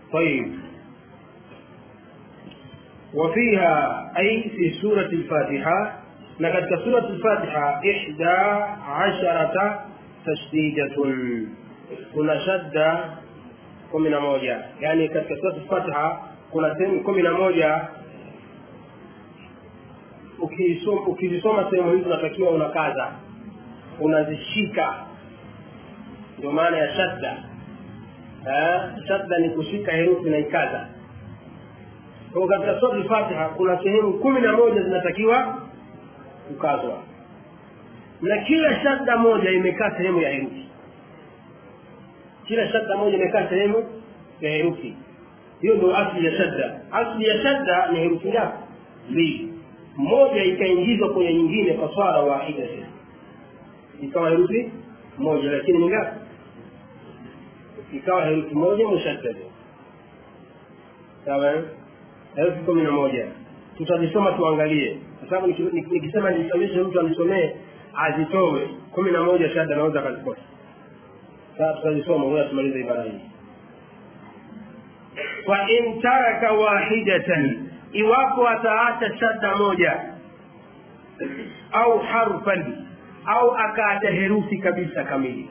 طيب وفيها أي في سورة الفاتحة لقد سورة الفاتحة إحدى عشرة تشديدة kuna shadda kumi na moja yaani katika surati fatiha kuna sehemu kumi na moja ukizisoma sehemu hizi unatakiwa unakaza unazishika ndio maana ya shadda shadda ni kushika herufi na ikaza kwa katika surati fatiha kuna sehemu kumi na moja zinatakiwa kukazwa na kila shadda moja imekaa sehemu ya herufi kila shadda moja imekaa sehemu ya herufi hiyo ndio asli ya shadda asli ya shadda ni herufi ngapi mbili moja ikaingizwa kwenye nyingine kwa swala wahida ikawa herufi moja lakini ni ngapi ikawa herufi moja mushaddada sawa herufi kumi na moja tutazisoma tuangalie kwa sababu nikisema nisomeshe mtu anisomee azitowe kumi na moja shadda anaweza akazikosa sasa tutazisoma ngoja tumalize ibara hii wa in taraka wahidatan iwapo ataacha shadda moja au harfan au akaacha herufi kabisa kamili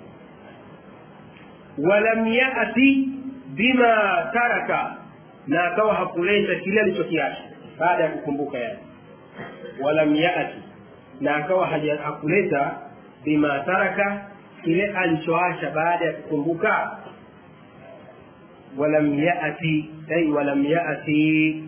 walam yati bima taraka na akawa hakuleta kile alichokiacha baada ya kukumbuka yani walam yati na akawa hakuleta bima taraka kile alichoacha baada ya kukumbuka walam yati ay walam yati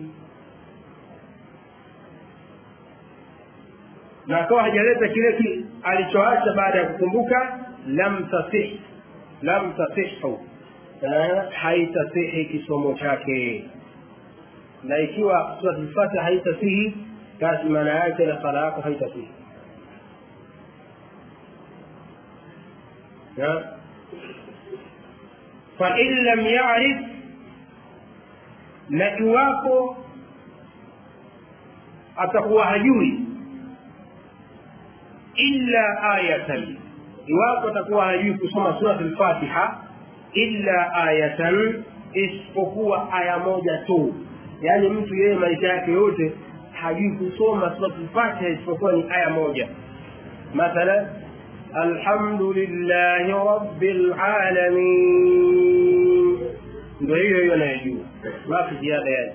na akawa hajaleta kile alichoacha baada ya kukumbuka lam tasih lam tasihu haitasihi kisomo chake na ikiwa suratul fatiha haitasihi basi maana yake na sala yako haitasihi fain lam yarif na iwapo atakuwa hajui illa ayatan iwapo atakuwa hajui kusoma surat lfatiha illa ayatan isipokuwa aya moja tu yaani mtu yeye maisha yake yote hajui kusoma surat lfatiha isipokuwa ni aya moja mathalan alhamdulillahi rabbil alamin ndio hiyo hiyo anayejua mafi ziada yani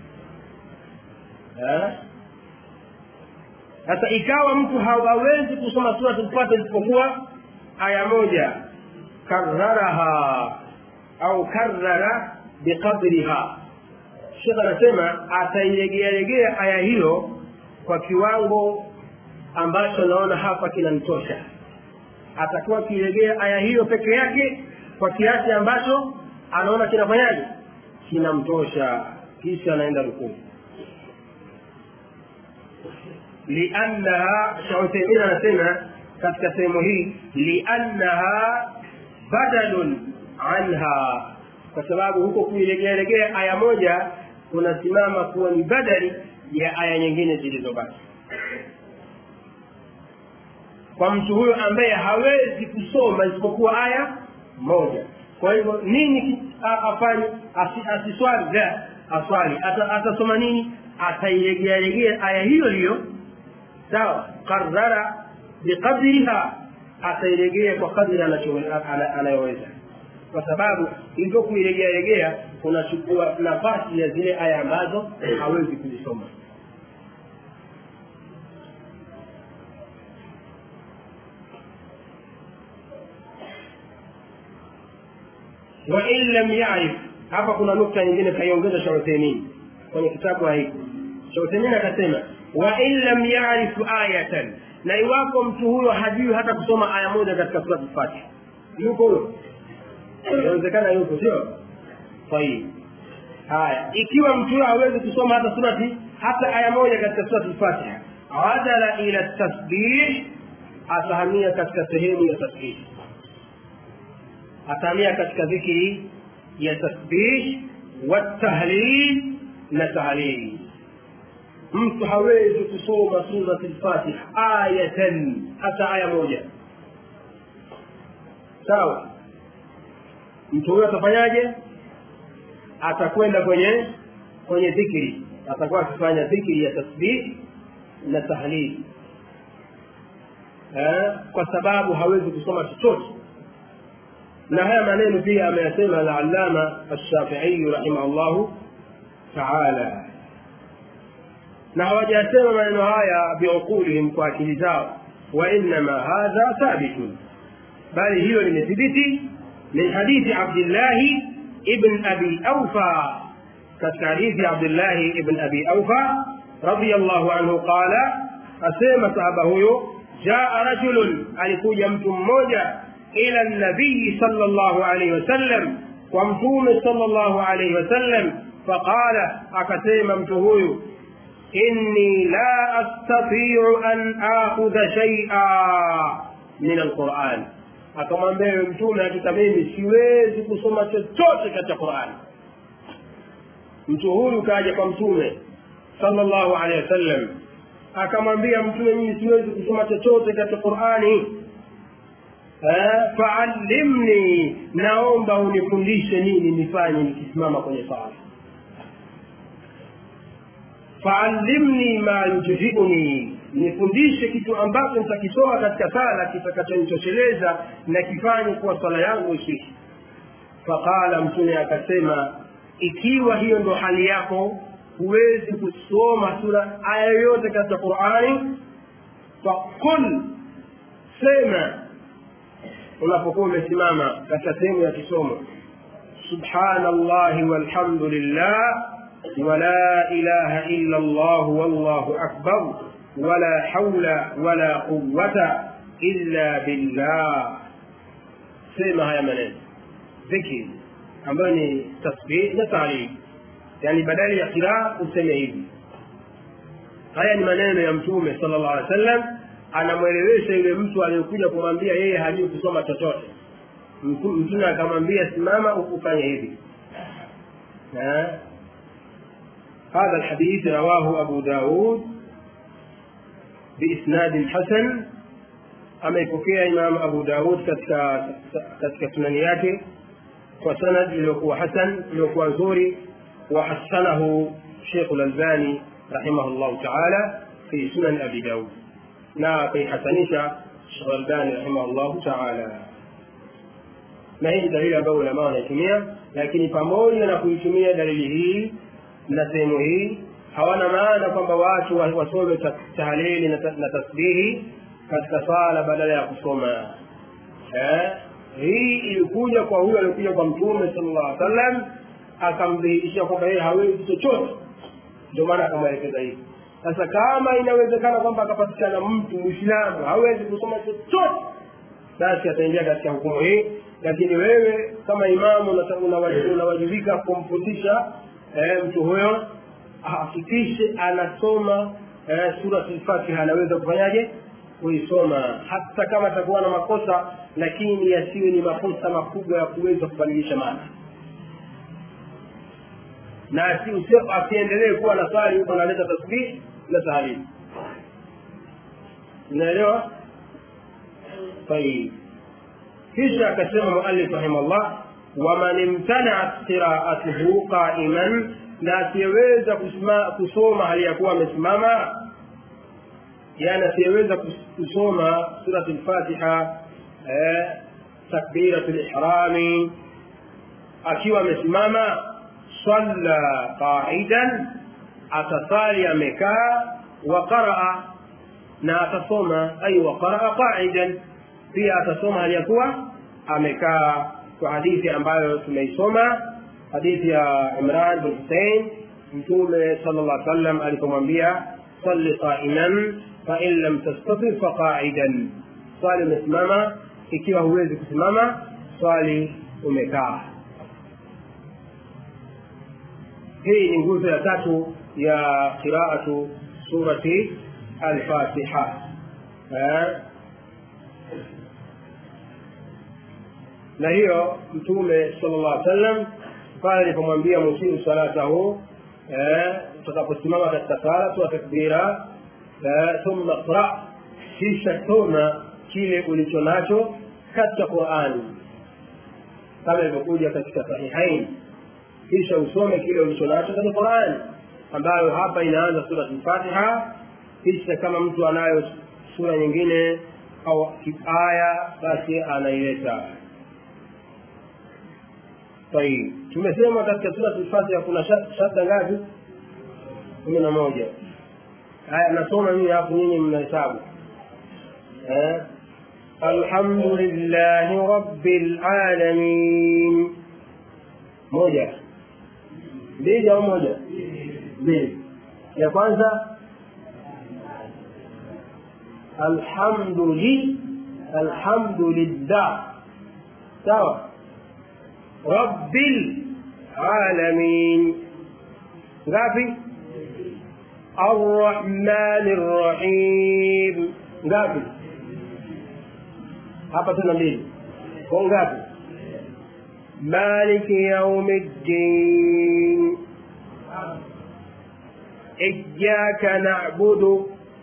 sasa ikawa mtu hawawezi kusoma surat lfatiha isipokuwa aya moja kararaha au karara biqadriha shekh anasema atailegealegea aya hiyo kwa kiwango ambacho naona hapa kinanitosha atakuwa akilegea aya hiyo peke yake kwa kiasi ambacho anaona kinafanyaje kinamtosha kisha anaenda rukuu liannaha shautaimin anasema katika sehemu hii liannaha badalun anha kwa sababu huko kuilegealegea aya moja kunasimama kuwa ni badali ya aya nyingine zilizobaki kwa mtu huyo ambaye hawezi kusoma isipokuwa aya moja kwa hivyo nini afanye asiswali la aswali atasoma nini atailegealegea aya hiyo hiyo sawa qarara biqadriha atailegea kwa kadri anayoweza kwa sababu hivyo kuilegealegea kunachukua nafasi ya zile aya ambazo hawezi kuzisoma wain lam yarif hapa kuna nukta nyingine kaiongeza shauthemin kwenye kitabu hiki shauthemin akasema wain lam yarifu ayatan na iwapo mtu huyo hajui hata kusoma aya moja katika surati fatiha yuko huyo inawezekana yuko sio tayib haya ikiwa mtu huyo hawezi kusoma hata surati hata aya moja katika surati fatiha adala ila tasbih atahamia katika sehemu ya tasbih atahamia katika dhikri ya tasbih watahlil na tahlil mtu hawezi kusoma surat lfatiha ayatan hata aya moja sawa mtu huyo atafanyaje atakwenda kwenye kwenye dhikri atakuwa akifanya dhikri ya tasbih na tahlil eh, kwa sababu hawezi kusoma chochote na haya maneno pia ameyasema al-allama ash-shafi'i rahimahullahu ta'ala na hawajasema maneno haya biuqulihim kwa akili zao wa innama hadha thabitun bali hiyo limethibiti min hadithi abdillahi ibn abi aufa katika hadithi abdillahi ibn abi aufa radiyallahu anhu qala asema sahaba huyo jaa rajulun alikuja mtu mmoja ila nabii sallallahu alayhi wasallam kwa mtume sallallahu alayhi wasallam faqala akasema mtu huyu inni la astati'u an akhudha shay'a min alquran akamwambia yule mtume hakika mimi siwezi kusoma chochote katika Qur'an mtu huyu kaja kwa mtume sallallahu alaihi wasallam akamwambia mtume mimi siwezi kusoma chochote katika Qur'ani faallimni naomba unifundishe nini nifanye nikisimama kwenye sala faallimni ma yujziuni nifundishe kitu ambacho nitakisoma katika sala kitakachonitosheleza na kifanye kuwa sala yangu isishi faqala mtume akasema ikiwa hiyo ndo hali yako huwezi kusoma sura aya yoyote katika qurani faqul sema unapokuwa umesimama katika sehemu ya kisomo subhanallahi walhamdulillah ولا إله إلا الله والله أكبر ولا حول ولا قوة إلا بالله سيما هيا منين ذكر ambayo ni tasbih na taarif yani badali ya qiraa useme hivi haya ni maneno ya mtume sallallahu alaihi wasallam anamwelewesha yule mtu aliyekuja kumwambia yeye hajui kusoma chochote mtume akamwambia simama ufanye hivi هذا الحديث رواه أبو داود بإسناد حسن أما يكوكي إمام أبو داود كتك سننياته وسند ليكو حسن ليكو زوري وحسنه شيخ الألباني رحمه الله تعالى في سنن أبي داود لا في حسنيشة الشيخ الألباني رحمه الله تعالى na hii dalili ambayo ulama wanaitumia lakini pamoja na kuitumia dalili hii na sehemu hii hawana maana kwamba watu wasome tahlili na tasbihi katika sala badala ya kusoma eh? hii ilikuja kwa huyo alikuja kwa mtume sallallahu alaihi wasallam akamdhihirishia kwamba yeye hawezi chochote ndio maana akamwelekeza hivi sasa kama inawezekana kwamba akapatikana mtu muislamu hawezi kusoma chochote basi ataingia katika hukumu hii lakini wewe kama imamu unawajibika kumfundisha eh, mtu huyo ahakikishe anasoma eh, surat al-Fatiha anaweza kufanyaje kuisoma hata kama atakuwa na makosa lakini yasiwe ni makosa makubwa ya kuweza kubadilisha maana na asiendelee kuwa na swali huko analeta tasbih na tahlil unaelewa طيب kisha akasema muallif rahimahullah waman imtanat qiraatuhu qaiman na asiyeweza kusoma hali ya kuwa amesimama yani asiyeweza kusoma surat lfatiha eh, takbirat lihrami akiwa amesimama salla qaidan atasali amekaa wa qaraa na atasoma ay wa qaraa qaidan pia atasoma hali ya kuwa amekaa kwa hadithi ambayo tumeisoma hadithi ya Imran bin Hussein mtume sallallahu alaihi wasallam alipomwambia salli qa'iman fa in lam tastati fa qa'idan swali umesimama ikiwa huwezi kusimama swali umekaa hii ni nguzo ya tatu ya qiraatu surati al-Fatiha na hiyo mtume sallallahu alaihi wasallam pale alipomwambia musimu salatahu utakaposimama katika sala toa takbira thumma qra kisha soma kile ulicho nacho katika qurani kama ilivyokuja katika sahihain kisha usome kile ulicho nacho kwenye qurani ambayo hapa inaanza sura lfatiha kisha kama mtu anayo sura nyingine au aya basi anaileta طيب tumesema katika sura lfatiha kuna shadda ngapi kumi na moja haya nasoma mimi alafu nyinyi mnahesabu eh? الحمد لله رب العالمين moja mbili au moja mbili ya kwanza alhamdu li alhamdu lillah sawa rabbil alamin ngapi arrahmani rrahim ngapi hapa tuna mbili kwa ngapi maliki yaumi ddin إياك نعبد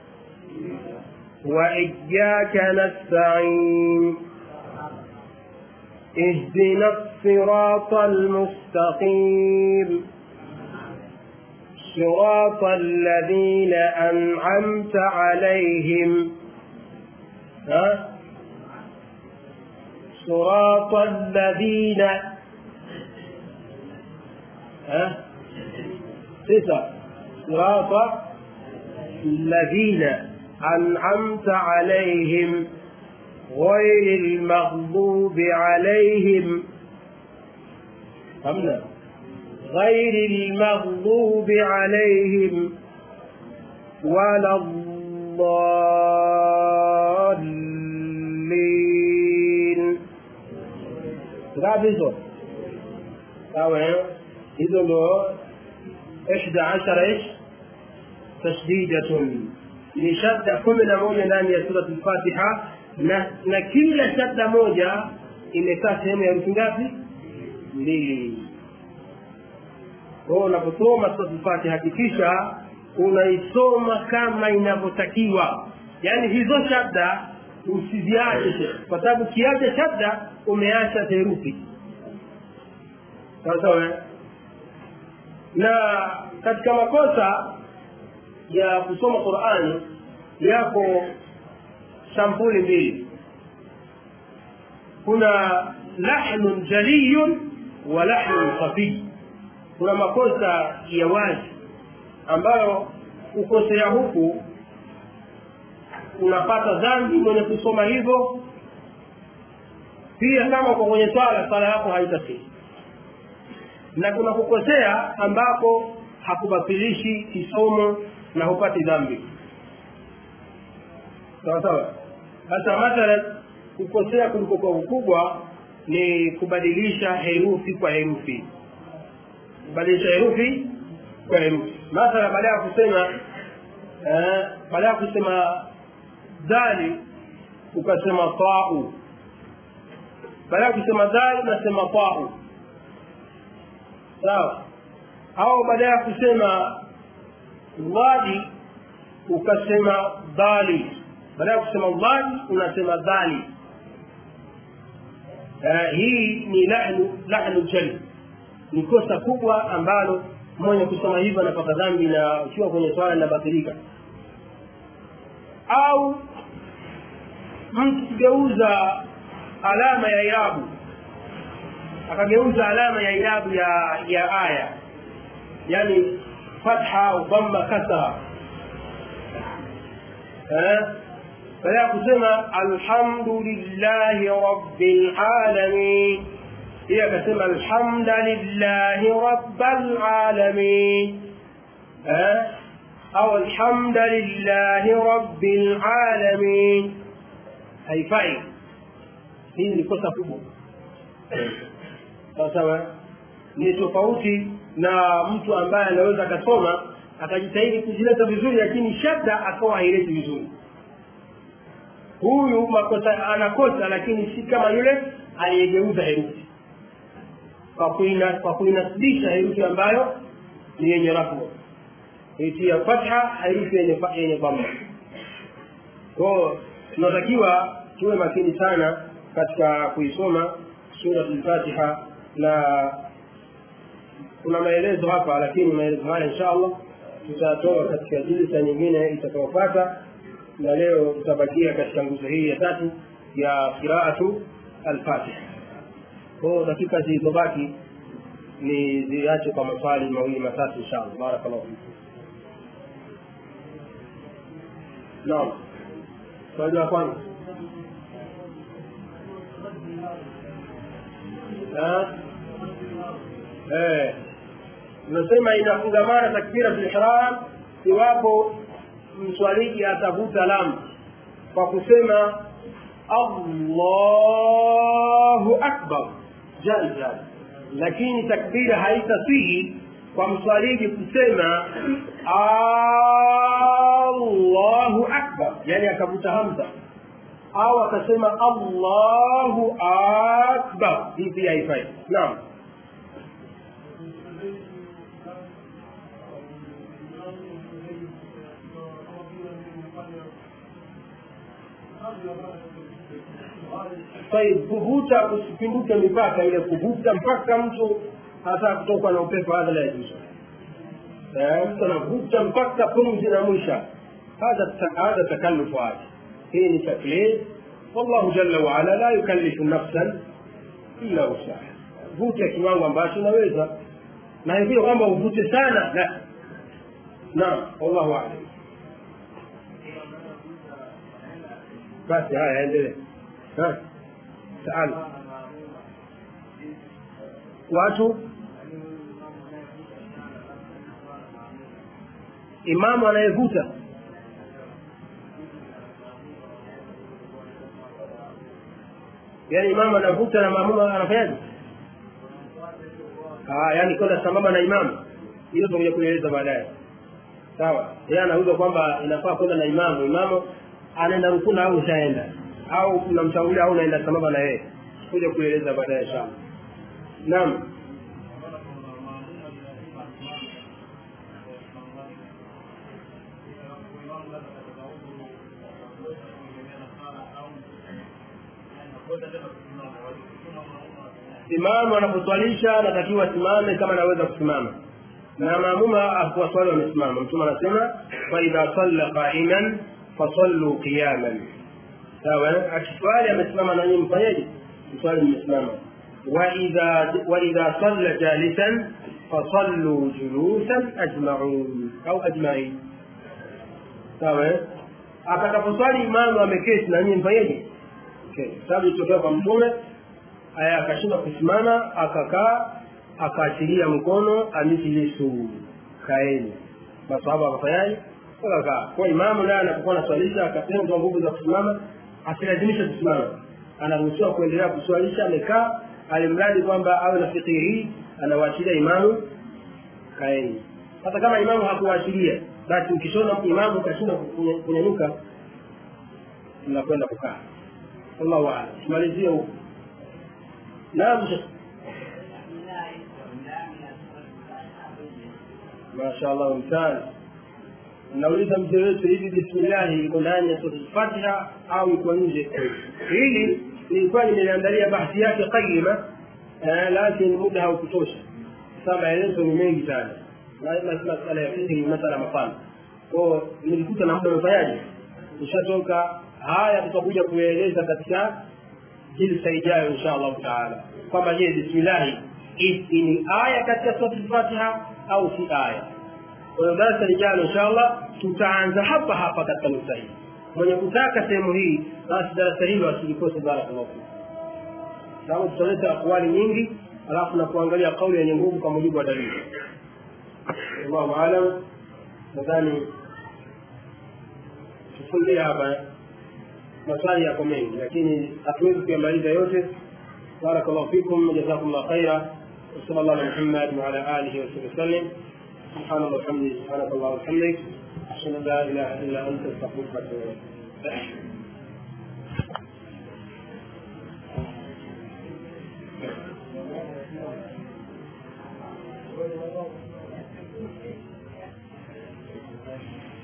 وإياك نستعين اهدنا الصراط المستقيم صراط الذين أنعمت عليهم ها صراط الذين ها تسع صراط الذين أنعمت عليهم غير المغضوب عليهم فهمنا غير المغضوب عليهم ولا الضالين ngapi hizo sawa hizo ndo ihda ashara ish tasdidatun ni shadda kumi na moja ndani ya surat lfatiha na na kila shadda moja imekaa sehemu ya herufi ngapi mbili kwao unaposoma surat lfatiha hakikisha unaisoma kama inavyotakiwa yaani hizo shadda usiziache kwa sababu ukiacha shadda umeacha herufi sawasawa na katika makosa ya kusoma qurani yako sampuli mbili kuna lahnun jaliyun wa lahnun khafii kuna makosa ya wazi ambayo kukosea huku unapata dhambi mwenye kusoma hivyo pia kama uko kwenye swala swala yako haitasihi na kuna kukosea ambako hakubatilishi kisomo na hupati dhambi sawa sawa sasa mathalan kukosea kuliko kwa ukubwa ni kubadilisha herufi kwa herufi kubadilisha herufi kwa herufi mathala baada ya kusema eh, baada ya kusema dali ukasema tau baada ya kusema dali unasema tau sawa au baada ya kusema dhadi ukasema dhali baada ya kusema dhali unasema dhali uh, hii ni lahnu lahnu jali ni kosa kubwa ambalo mwenye kusoma hivyo anapata dhambi na ukiwa kwenye swala linabatilika au mtu kugeuza alama ya irabu akageuza alama ya irabu ya ya aya yani fatha au dhamma kasra baada ya kusema alhamdulillahi rabbil alamin hiyo akasema alhamdulillahi rabbil alamin au alhamdulillahi rabbil alamin haifai hii ni kosa kubwa sawasawa ni tofauti na mtu ambaye anaweza akasoma akajitahidi kuzileta vizuri lakini shadda akawa haileti vizuri huyu makosa anakosa lakini si kama yule aliyegeuza herufi kwa kuina kwa kuinasibisha herufi ambayo ni yenye rafu itia fatha herufi yenye yenye dhamma kwao tunatakiwa tuwe makini sana katika kuisoma surat lfatiha na kuna maelezo hapa lakini maelezo haya insha allah tutatoa katika jilsa nyingine itakayopata na leo tutabakia katika nguzo hii ya tatu ya qiraatu alfatiha kwao dakika zilizobaki ni ziache kwa maswali mawili matatu insha allah barakallahu fikum naam swali la kwanza eh tunasema inafungamana takbira ihram iwapo mswaliji atavuta lamu kwa kusema allahu akbar jaiza lakini takbira haitasihi kwa mswaliji kusema allahu akbar yani akavuta hamza au akasema allahu akbar hii pia haifai naam طيب kuvuta usipinduke mipaka ile kuvuta mpaka mtu hata kutokwa na upepo hadha la yajuzu mtu anavuta mpaka pumzi na mwisha hadha takallufu hadi hii ni taklif wallahu jalla waala la yukallifu nafsan illa wusaha vuta kiwango ambacho unaweza na hivyo kwamba uvute sana la naam wallahu alam basi haya endelee taala watu imamu anayevuta yaani imamu anavuta na maamuma anafanyaje yaani kwenda sambamba na imamu hiyo tutakuja kueleza baadaye sawa yeye anauza kwamba inafaa kwenda na imamu imamu anaenda rukuna au ushaenda au unamtangulia au unaenda sambamba na yeye kuja kueleza baadaye inshallah naam imamu anaposwalisha anatakiwa asimame kama anaweza kusimama na maamuma akuwaswali wamesimama mtume anasema faidha salla qaiman fasallu qiyaman sawa akiswali amesimama nanyi mfanyeje mswali mmesimama waidha waidha salla jalisan fasallu julusan ajmaun au ajmain sawa atakaposwali imamu ameketi na nyinyi mfanyeje sababu ilitokea kwa mtume aya akashindwa kusimama akakaa akaachilia mkono amithilisu kaeni masahaba wakafanyaje wakakaa kwa imamu naye anapokuwa anaswalisha akapewa nguvu za kusimama asilazimishe kusimama anaruhusiwa kuendelea kuswalisha amekaa alimradi kwamba awe na fikiri hii anawaachilia imamu kaeni hata kama imamu hakuwaachilia basi ukishona imamu ukashinda kunyanyuka mnakwenda kukaa wallahu aalam tumalizie huko naam mashaallah mtani nauliza mzee wetu hivi bismillahi iko ndani ya sura fatiha au iko nje hili nilikuwa nimeliandalia bahthi yake qayima lakini muda haukutosha sasa maelezo ni mengi sana masala ya fikhi ni masala mapana kwao nilikuta na muda umefanyaje ushatoka haya tutakuja kueleza katika jilsa ijayo insha allahu taala kwamba je bismillahi ni aya katika sura fatiha au si aya kwa hiyo darasa lijalo inshallah tutaanza hapa hapa katika nukta hii mwenye kutaka sehemu hii basi darasa hilo asilikose barakallahu fikum sababu tutaleta akwali nyingi alafu na kuangalia kauli yenye nguvu kwa mujibu wa dalili allahu alam nadhani tufungie hapa maswali yako mengi lakini hatuwezi kuyamaliza yote barakallahu fikum jazakumllah khaira وصلى الله على محمد وعلى اله وصحبه وسلم سبحان الله وبحمده سبحانك اللهم وبحمدك اشهد ان لا اله الا انت استغفرك واتوب اليك Thank you.